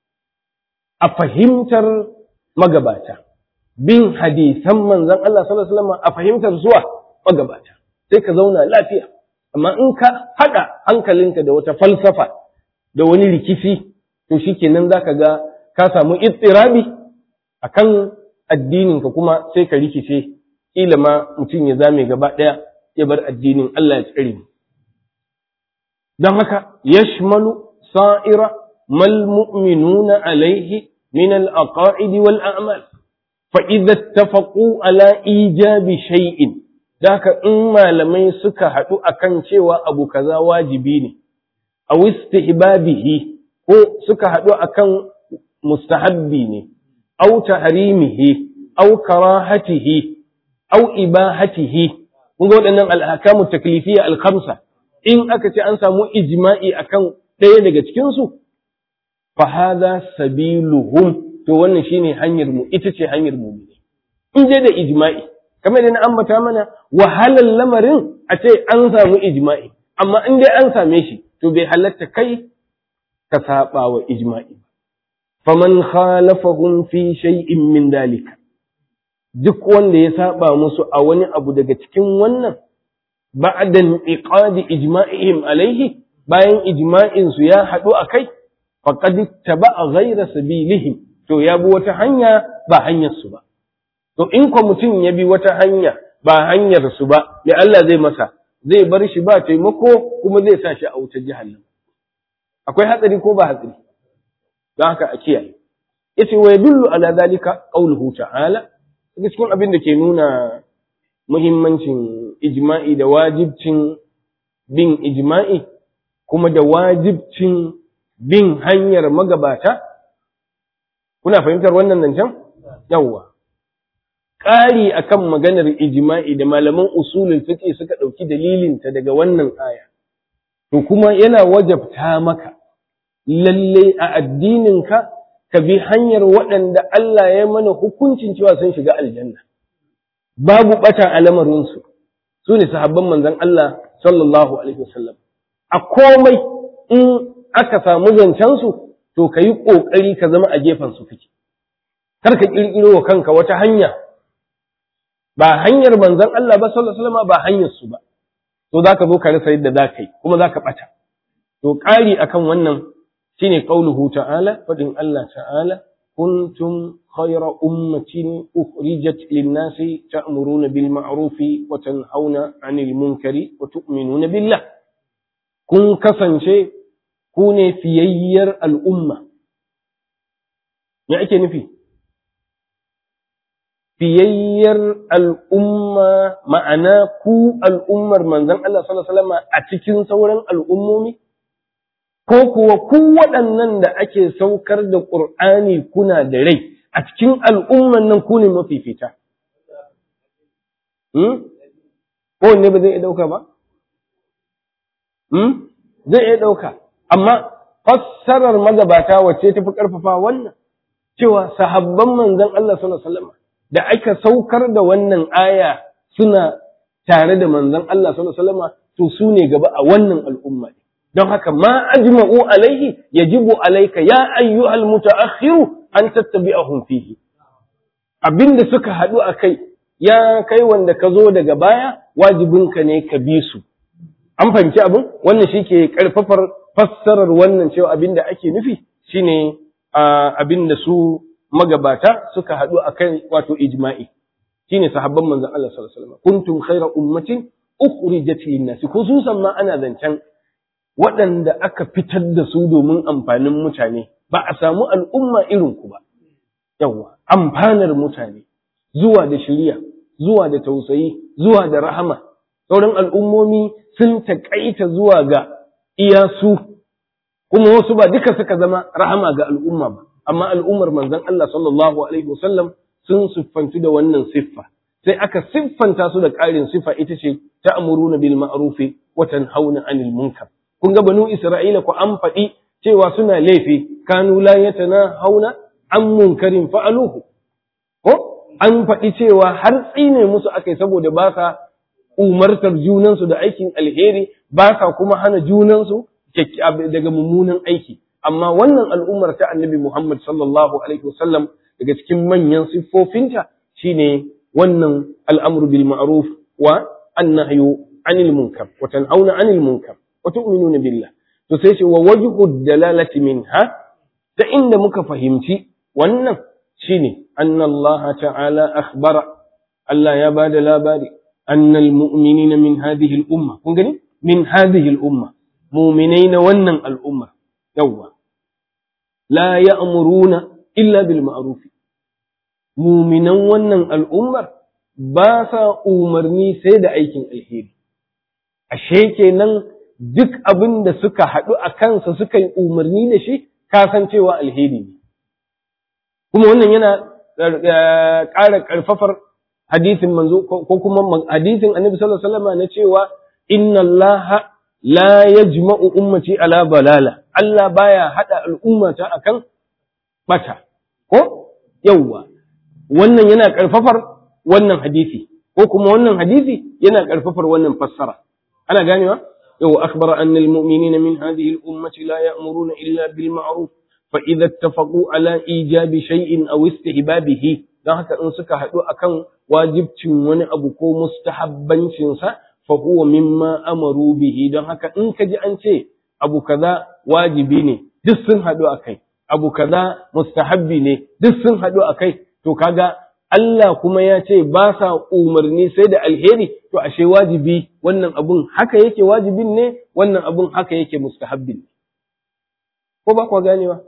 a fahimtar magabata bin hadisan manzon Allah sallallahu alaihi wasallam a fahimtar zuwa magabata sai ka zauna lafiya amma in ka haɗa hankalinka da wata falsafa da wani rikici to shikenan zaka ga ka samu ittirabi akan addininka kuma sai ka rikice kila ma mutum ya zame gaba ɗaya ya bar addinin Allah ya tsare mu don haka yashmalu sa'ira mal mu'minuna alaihi min al-aqaid wal a'mal fa idza ittafaqu ala ijabi shay'in Daka in malamai suka haɗu akan cewa abu kaza wajibi ne, a istihbabihi ko suka haɗu akan mustahabbi ne, au tahrimihi, au karahatihi, au ibahatihi, kun ga waɗannan al'akamu taklifiyya alkamsa, in aka ce an samu ijma'i akan ɗaya daga cikinsu, fa hadha sabiluhum to wannan shine hanyar mu ita ce hanyar mu in je da ijma'i kamar da na ambata mana wahalar lamarin a ce an samu ijma'i amma in dai an same shi to bai halatta kai ka saba wa ijma'i faman khalafahum fi shay'in min dalika duk wanda ya saba musu a wani abu daga cikin wannan ba'da iqadi ijma'ihim alaihi bayan ijma'in su ya haɗu a kai faqad taba'a ghayra sabilihim to ya bi wata hanya ba hanyar su ba To in ko mutum ya bi wata hanya ba hanyar su ba, me Allah zai masa, zai bar shi ba taimako kuma zai sa shi a wutar jahannam. Akwai hatsari ko ba hatsari? Don haka a kiyaye. Yace wa yadullu ala zalika qauluhu ta'ala, daga cikin abin da ke nuna muhimmancin ijma'i da wajibcin bin ijma'i kuma da wajibcin bin hanyar magabata. Kuna fahimtar wannan zancen? Yawwa. ƙari akan maganar ijma'i da malaman usulul fiqh suka ɗauki dalilinta daga wannan aya to kuma yana wajabta maka lalle a addininka ka bi hanyar waɗanda Allah ya mana hukuncin cewa sun shiga aljanna babu ɓata a lamarinsu su ne sahabban manzon Allah sallallahu alaihi wasallam a komai in aka samu zancensu to ka yi ƙoƙari ka zama a gefen su kake kar ka ƙirƙiro wa kanka wata hanya ba hanyar manzon Allah ba sallallahu alaihi wasallam ba hanyar su ba to zaka zo ka rasa yadda zaka yi kuma zaka bata to ƙari akan wannan shine qauluhu ta'ala fadin Allah ta'ala kuntum khayra ummatin ukhrijat lin-nasi ta'muruna bil ma'rufi wa tanhauna 'anil munkari wa tu'minuna billah kun kasance ku ne fiyayyar al'umma me ake nufi fiyayyar al'umma ma'ana ku al'ummar manzon Allah sallallahu alaihi wasallam a cikin sauran al'ummomi ko kuwa ku waɗannan da ake saukar da ƙur'ani kuna da rai a cikin al'umman nan ku ne mafifita ko ne ba zai iya ɗauka ba zai iya ɗauka amma fassarar magabata wacce ta fi ƙarfafa wannan cewa sahabban manzon Allah sallallahu alaihi wasallam da aka saukar da wannan aya suna tare da manzon Allah sallallahu alaihi wasallam to su ne gaba a wannan al'umma don haka ma ajma'u alaihi yajibu alaika ya ayyuhal mutaakhiru an tattabi'ahum fihi abinda suka haɗu a kai ya kai wanda ka zo daga baya wajibinka ne ka bi su an fahimci abin wannan shi ke ƙarfafar fassarar wannan cewa abin da ake nufi shine abin da su magabata suka haɗu a kai wato ijma'i shine sahabban manzon Allah sallallahu alaihi wasallam kuntum khayra ummatin ukhrijat lin-nas khususan ma ana zancen waɗanda aka fitar da su domin amfanin mutane ba a samu al'umma irin ku ba yawa amfanar mutane zuwa da shiriya zuwa da tausayi zuwa da rahama sauran al'ummomi sun taƙaita zuwa ga iyasu kuma wasu ba duka suka zama rahama ga al'umma ba amma al'ummar manzon Allah sallallahu alaihi wasallam sun siffantu da wannan siffa sai aka siffanta su da ƙarin siffa ita ce ta'muruna bil ma'rufi wa tanhauna 'anil munkar kun ga banu Isra'ila ku an faɗi cewa suna laifi kanu la yatanahawna an munkarin fa'aluhu ko an faɗi cewa har tsine musu akai saboda ba sa umartar junansu da aikin alheri ba sa kuma hana junansu daga mummunan aiki amma wannan al'ummar ta annabi Muhammad sallallahu alaihi wasallam daga cikin manyan siffofinta shine wannan al'amru bil ma'ruf wa annahyu anil munkar wa tanhauna anil munkar wa tu'minuna billah to sai ce wa wajhu dalalati minha ta inda muka fahimci wannan shine anna Allah ta'ala akhbara Allah ya bada labari أن المؤمنين من هذه الأمة كنغني من هذه الأمة مؤمنين ونن الأمة يوا لا يأمرون إلا بالمعروف مؤمنا ونن الأمة باسا أمرني سيد أيكين الهيري ashe kenan duk abin da suka haɗu a kansa suka yi umarni da shi kasancewa alheri ne kuma wannan yana ƙara ƙarfafar hadisin manzo ko kuma hadisin annabi sallallahu alaihi wasallam na cewa inna allaha la yajma'u ummati ala balala Allah baya hada al'ummata akan bata ko yawwa wannan yana karfafar wannan hadisi ko kuma wannan hadisi yana karfafar wannan fassara ana ganewa yawwa akhbara anna almu'minina min hadhihi al-ummati la ya'muruna illa bil ma'ruf fa idha ittafaqu ala ijabi shay'in aw istihbabihi dan haka in suka haɗu akan wajibcin wani abu ko mustahabbancinsa fa huwa mimma amaru bihi don haka in ka ji an ce abu kaza wajibi ne duk sun haɗu a kai abu kaza mustahabbi ne duk sun haɗu a kai to kaga Allah kuma ya ce ba sa umarni sai da alheri to ashe wajibi wannan abun haka yake wajibin ne wannan abun haka yake mustahabbin ko ba kwa ganewa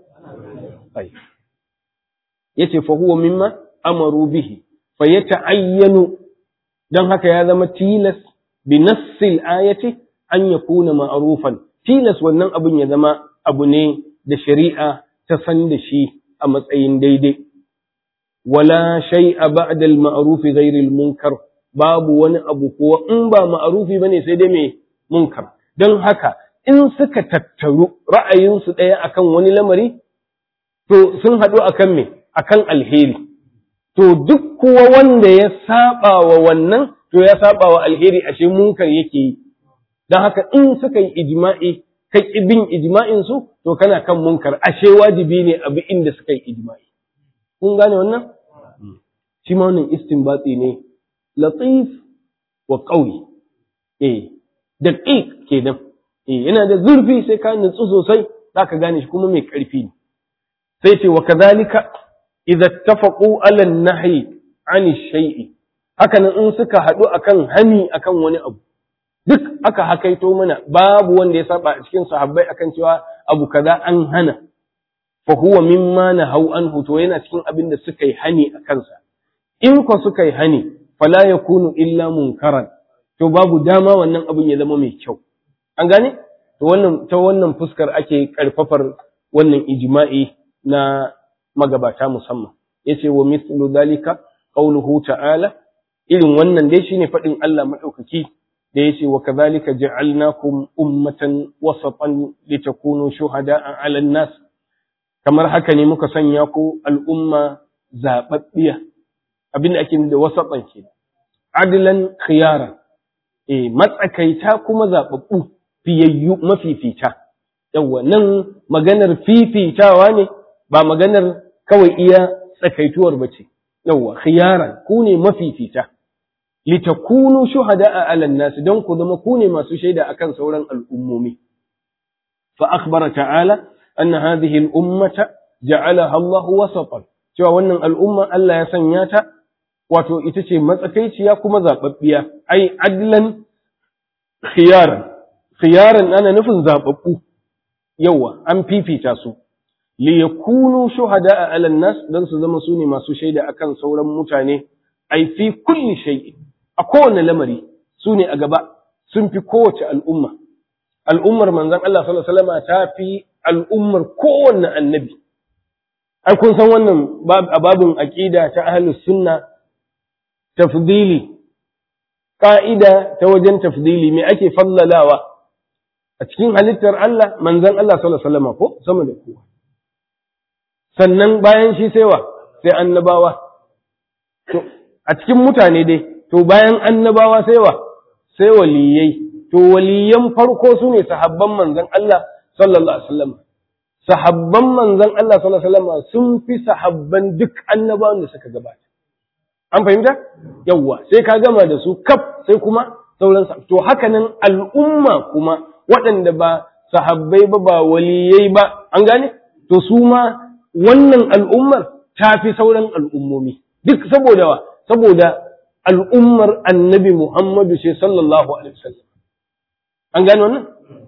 yace fa huwa mimma amaru bihi fa yata'ayyanu dan haka ya zama tilas bi nassil ayati an yakuna ma'rufan tilas wannan abun ya zama abu ne da shari'a ta san da shi a matsayin daidai wala shay'a ba'da al-ma'ruf ghayr al-munkar babu wani abu ko in ba ma'rufi bane sai dai me munkar dan haka in suka tattaru ra'ayinsu ɗaya akan wani lamari to sun haɗu akan me akan alheri to duk kuwa wanda ya saba wa wannan to ya saba wa alheri ashe munkar yake yi don haka in suka yi ijma'i ka bin ijma'in su to kana kan munkar ashe wajibi ne a bi inda suka yi ijma'i kun gane wannan shi ma wannan istinbati ne latif wa qawi eh daqiq kenan eh yana da zurfi sai ka nutsu sosai zaka gane shi kuma mai karfi ne sai ce wa kadhalika idza ittafaqu ala an-nahyi 'ani shay'i hakanan in suka haɗu akan hani akan wani abu duk aka hakaito mana babu wanda ya saba a cikin sahabbai akan cewa abu kaza an hana fa huwa mimma nahau anhu to yana cikin abin da suka yi hani a kansa in ko suka yi hani fala yakunu illa munkaran to babu dama wannan abin ya zama mai kyau an gane to wannan ta wannan fuskar ake karfafar wannan ijma'i na magabata musamman yace wa mithlu dalika qawluhu ta'ala irin wannan dai shine fadin Allah madaukaki da yace wa kadhalika ja'alnakum ummatan wasatan litakunu shuhada'a 'alan nas kamar haka ne muka sanya ku al'umma zababbiya abinda ake da wasatan ke adlan khiyara eh matsakaita kuma zababbu fiyayyu mafifita yawa nan maganar fifitawa ne ba maganar kawai iya tsakaituwar bace yawa khiyaran ku ne mafifita litakunu shuhada'a 'alan nas don ku zama ku ne masu shaida akan sauran al'ummomi fa akhbara ta'ala anna hadhihi al-ummata ja'alaha Allah wasatan cewa wannan al'umma Allah ya sanya ta wato ita ce matsakaiciya kuma zababbiya ai adlan khiyaran khiyaran ana nufin zababbu yawa an fifita su li yakunu shuhada'a 'alan nas dan su zama su ne masu shaida akan sauran mutane ai fi kulli shay'in a kowane lamari su ne a gaba sun fi kowace al'umma al'ummar manzon Allah sallallahu alaihi wasallam ta fi al'ummar kowanne annabi ai kun san wannan a babin aqida ta ahlus sunna tafdili ka'ida ta wajen tafdili me ake fallalawa a cikin halittar Allah manzon Allah sallallahu alaihi wasallam ko sama da kowa sannan bayan shi sai wa sai annabawa to a cikin mutane dai to bayan annabawa sai wa sai waliyai to waliyan farko su ne sahabban manzon Allah sallallahu alaihi wasallam sahabban manzon Allah sallallahu alaihi wasallam sun fi sahabban duk annabawan da suka gabata an fahimta yawwa sai ka gama da su kaf sai kuma sauran to haka nan al'umma kuma waɗanda ba sahabbai ba ba waliyai ba an gane to su ma wannan al'ummar ta fi sauran al'ummomi duk saboda wa saboda al'ummar annabi Muhammadu ce sallallahu alaihi wasallam an gane wannan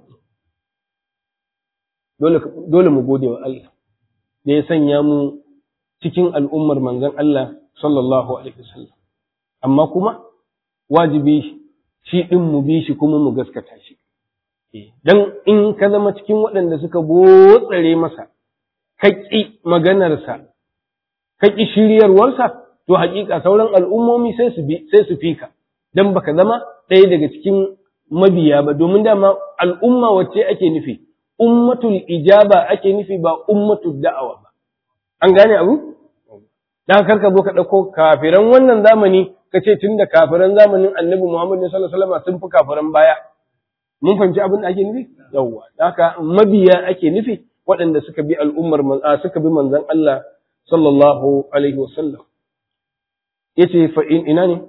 dole mu gode wa Allah da ya sanya mu cikin al'ummar manzon Allah sallallahu alaihi wasallam amma kuma wajibi shi din mu bi shi kuma mu gaskata shi dan in ka zama cikin waɗanda suka botsare masa kaƙi maganarsa kaƙi shiryarwarsa to haƙiƙa sauran al'ummomi sai su bi sai su fika dan baka zama ɗaya daga cikin mabiya ba domin dama al'umma wacce ake nufi ummatul ijaba ake nufi ba ummatul da'awa ba an gane abu dan karka zo ka dauko kafiran wannan zamani ka ce tunda kafiran zamanin annabi Muhammad sallallahu alaihi wasallam sun fi kafiran baya mun fahimci abin da ake nufi yawwa haka mabiya ake nufi waɗanda suka bi al'ummar suka bi manzon Allah sallallahu alaihi wasallam yace fa in ina ne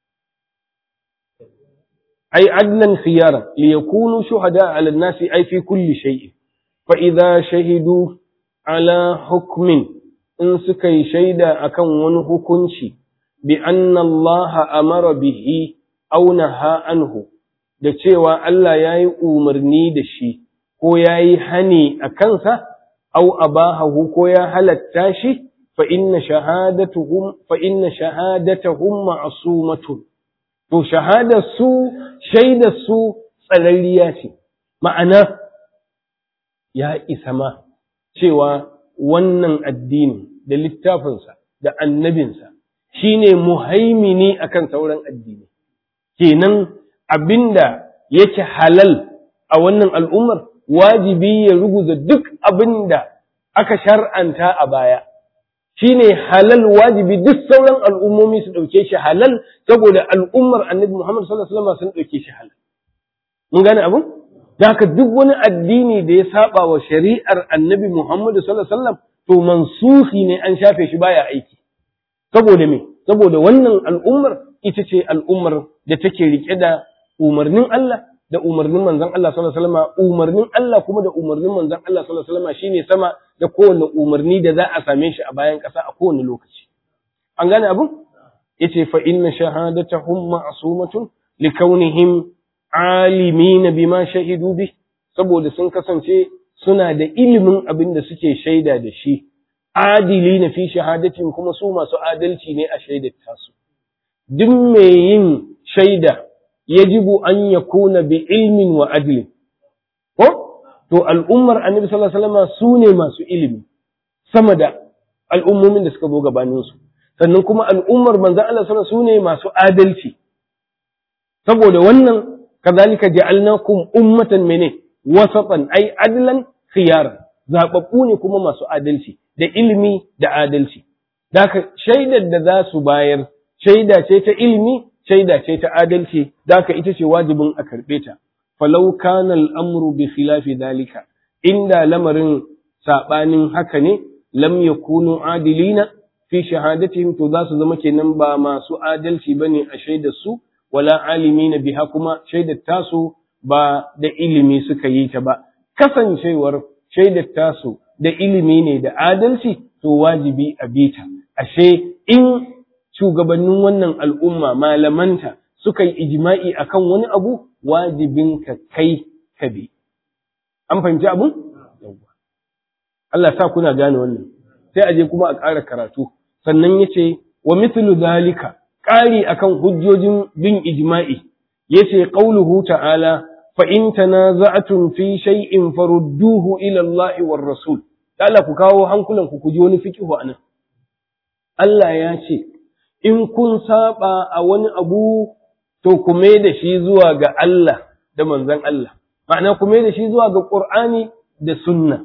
ai adlan khiyaran li yakunu shuhada ala an-nasi ai fi kulli shay'in fa idza shahidu ala hukmin in suka yi shaida akan wani hukunci bi anna Allah amara bihi aw naha anhu da cewa Allah yayi umarni da shi ko yayi hani a kansa aw abahahu ko ya halatta shi fa inna shahadatuhum fa inna shahadatahum ma'sumatun to shahadar su shaidar su tsararriya ce ma'ana ya isa ma cewa wannan addini da littafinsa da annabinsa shine muhaimini akan sauran addini kenan abinda yake halal a wannan al'ummar wajibi ya ruguza duk abinda aka shar'anta a baya shine halal wajibi duk sauran al'ummomi su ɗauke shi halal saboda al'ummar annabi Muhammad sallallahu alaihi wasallam sun ɗauke shi halal mun gane abin da haka duk wani addini da ya saba wa shari'ar annabi Muhammad sallallahu alaihi wasallam to mansuhi ne an shafe shi baya aiki saboda me saboda wannan al'ummar ita ce al'ummar da take rike da umarnin Allah da umarnin manzon Allah sallallahu alaihi wasallam umarnin Allah kuma da umarnin manzon Allah sallallahu alaihi wasallam shine sama da kowane umarni da za a same shi a bayan ƙasa a kowane lokaci an gane abin yace fa inna shahadatahum ma'sumatun likaunihim alimin bima shahidu bi saboda sun kasance suna da ilimin abin da suke shaida da shi adili na fi shahadatin kuma su masu adalci ne a shaidar tasu duk mai yin shaida yajibu an yakuna bi ilmin wa adlin ko to al'ummar annabi sallallahu alaihi wasallam su ne masu ilimi sama da al'ummomin da suka zo gabanin su sannan kuma al'ummar manzon Allah sallallahu su ne masu adalci saboda wannan kazalika ja'alnakum ummatan mene wasatan ai adlan khiyaran zababbu ne kuma masu adalci da ilimi da adalci daka shaidar da za su bayar shaida ce ta ilimi shaida ce ta adalci daka ita ce wajibin a karɓe ta falau kana al'amru bi khilafi dalika inda lamarin saɓanin haka ne lam yakunu adilina fi shahadatihim to za su zama kenan ba masu adalci bane a shaidar su wala alimina biha kuma shaidar tasu ba da ilimi suka yi ta ba kasancewar shaidar tasu da ilimi ne da adalci to wajibi a bita ashe in shugabannin wannan al'umma malamanta suka yi ijma'i akan wani abu wajibin ka kai ka bi an fahimci abun Allah sa kuna gane wannan sai aje kuma a ƙara karatu sannan yace wa mithlu zalika ƙari akan hujjojin bin ijma'i yace qauluhu ta'ala fa in tanaza'tum fi shay'in farudduhu ila Allah war rasul Allah ku kawo hankulan ku ku ji wani fiqhu anan Allah ya ce in kun saba a wani abu to ku mai da shi zuwa ga Allah da manzon Allah ma'ana ku mai da shi zuwa ga Qur'ani da sunna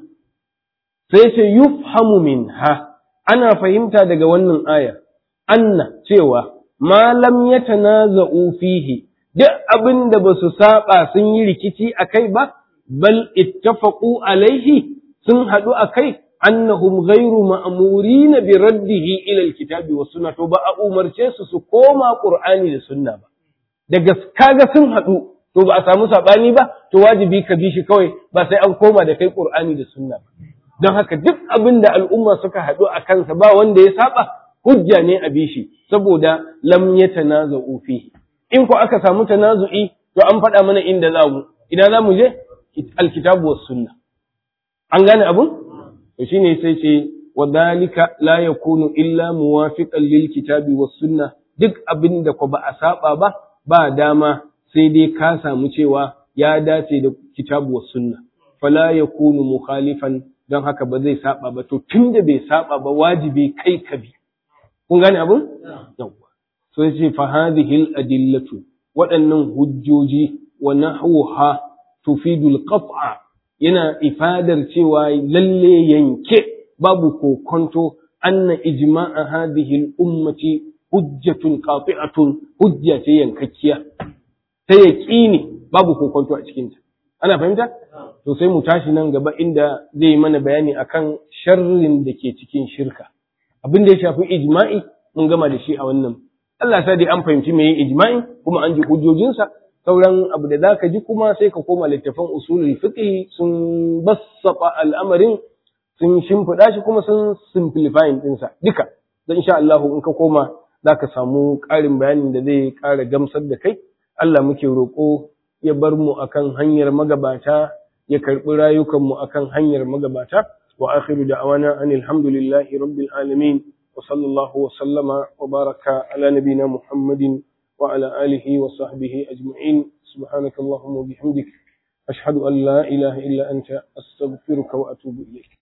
sai ce yufhamu minha ana fahimta daga wannan aya anna cewa ma lam yatanaza'u fihi duk abin da ba su saba sun yi rikici a kai ba, bal ittafaqu alaihi sun haɗu a kai, annahum ghairu ma'amuri na bi raddihi ilal kitabi wa sunna to ba a umarce su su koma Qur'ani da sunna ba. Daga kaga sun haɗu to ba a samu saɓani ba, to wajibi ka bi shi kawai ba sai an koma da kai Qur'ani da sunna ba. Don haka duk abin da al'umma suka haɗu a kansa ba wanda ya saba hujja ne a bi shi saboda lam yatanaza'u fihi. in ku aka samu tanazu'i to an faɗa mana inda za mu ina za mu je alkitabu was sunna an gane abun to shine sai ce wa dalika la yakunu illa muwafiqan lil kitabi was sunna duk abin da ku ba a saba ba ba dama sai dai ka samu cewa ya dace da kitabu was sunna fala yakunu mukhalifan don haka ba zai saba ba to tunda bai saba ba wajibi kai ka bi kun gane abun yawwa sai ce fa hadhihi adillatu waɗannan hujjoji wa nahwuha tufidu al-qat'a yana ifadar cewa lalle yanke babu kokonto anna ijma'a hadhihi al-ummati hujjatun qati'atun hujja ce yankakkiya ta yaqini babu kokonto a cikin ta ana fahimta to sai mu tashi nan gaba inda zai yi mana bayani akan sharrin da ke cikin shirka abin da ya shafi ijma'i mun gama da shi a wannan Allah sa dai an fahimci me ijma'i kuma an ji hujjojinsa sauran abu da zaka ji kuma sai ka koma littafan usulul fiqh sun bassafa al'amarin sun shimfiɗa shi kuma sun simplifying ɗinsa duka don insha Allah in ka koma zaka samu ƙarin bayanin da zai ƙara gamsar da kai Allah muke roƙo ya bar mu akan hanyar magabata ya karɓi rayukanmu akan hanyar magabata wa akhiru da'awana anil hamdulillahi rabbil alamin وصلى الله وسلم وبارك على نبينا محمد وعلى آله وصحبه أجمعين سبحانك اللهم وبحمدك أشهد أن لا إله إلا أنت أستغفرك وأتوب إليك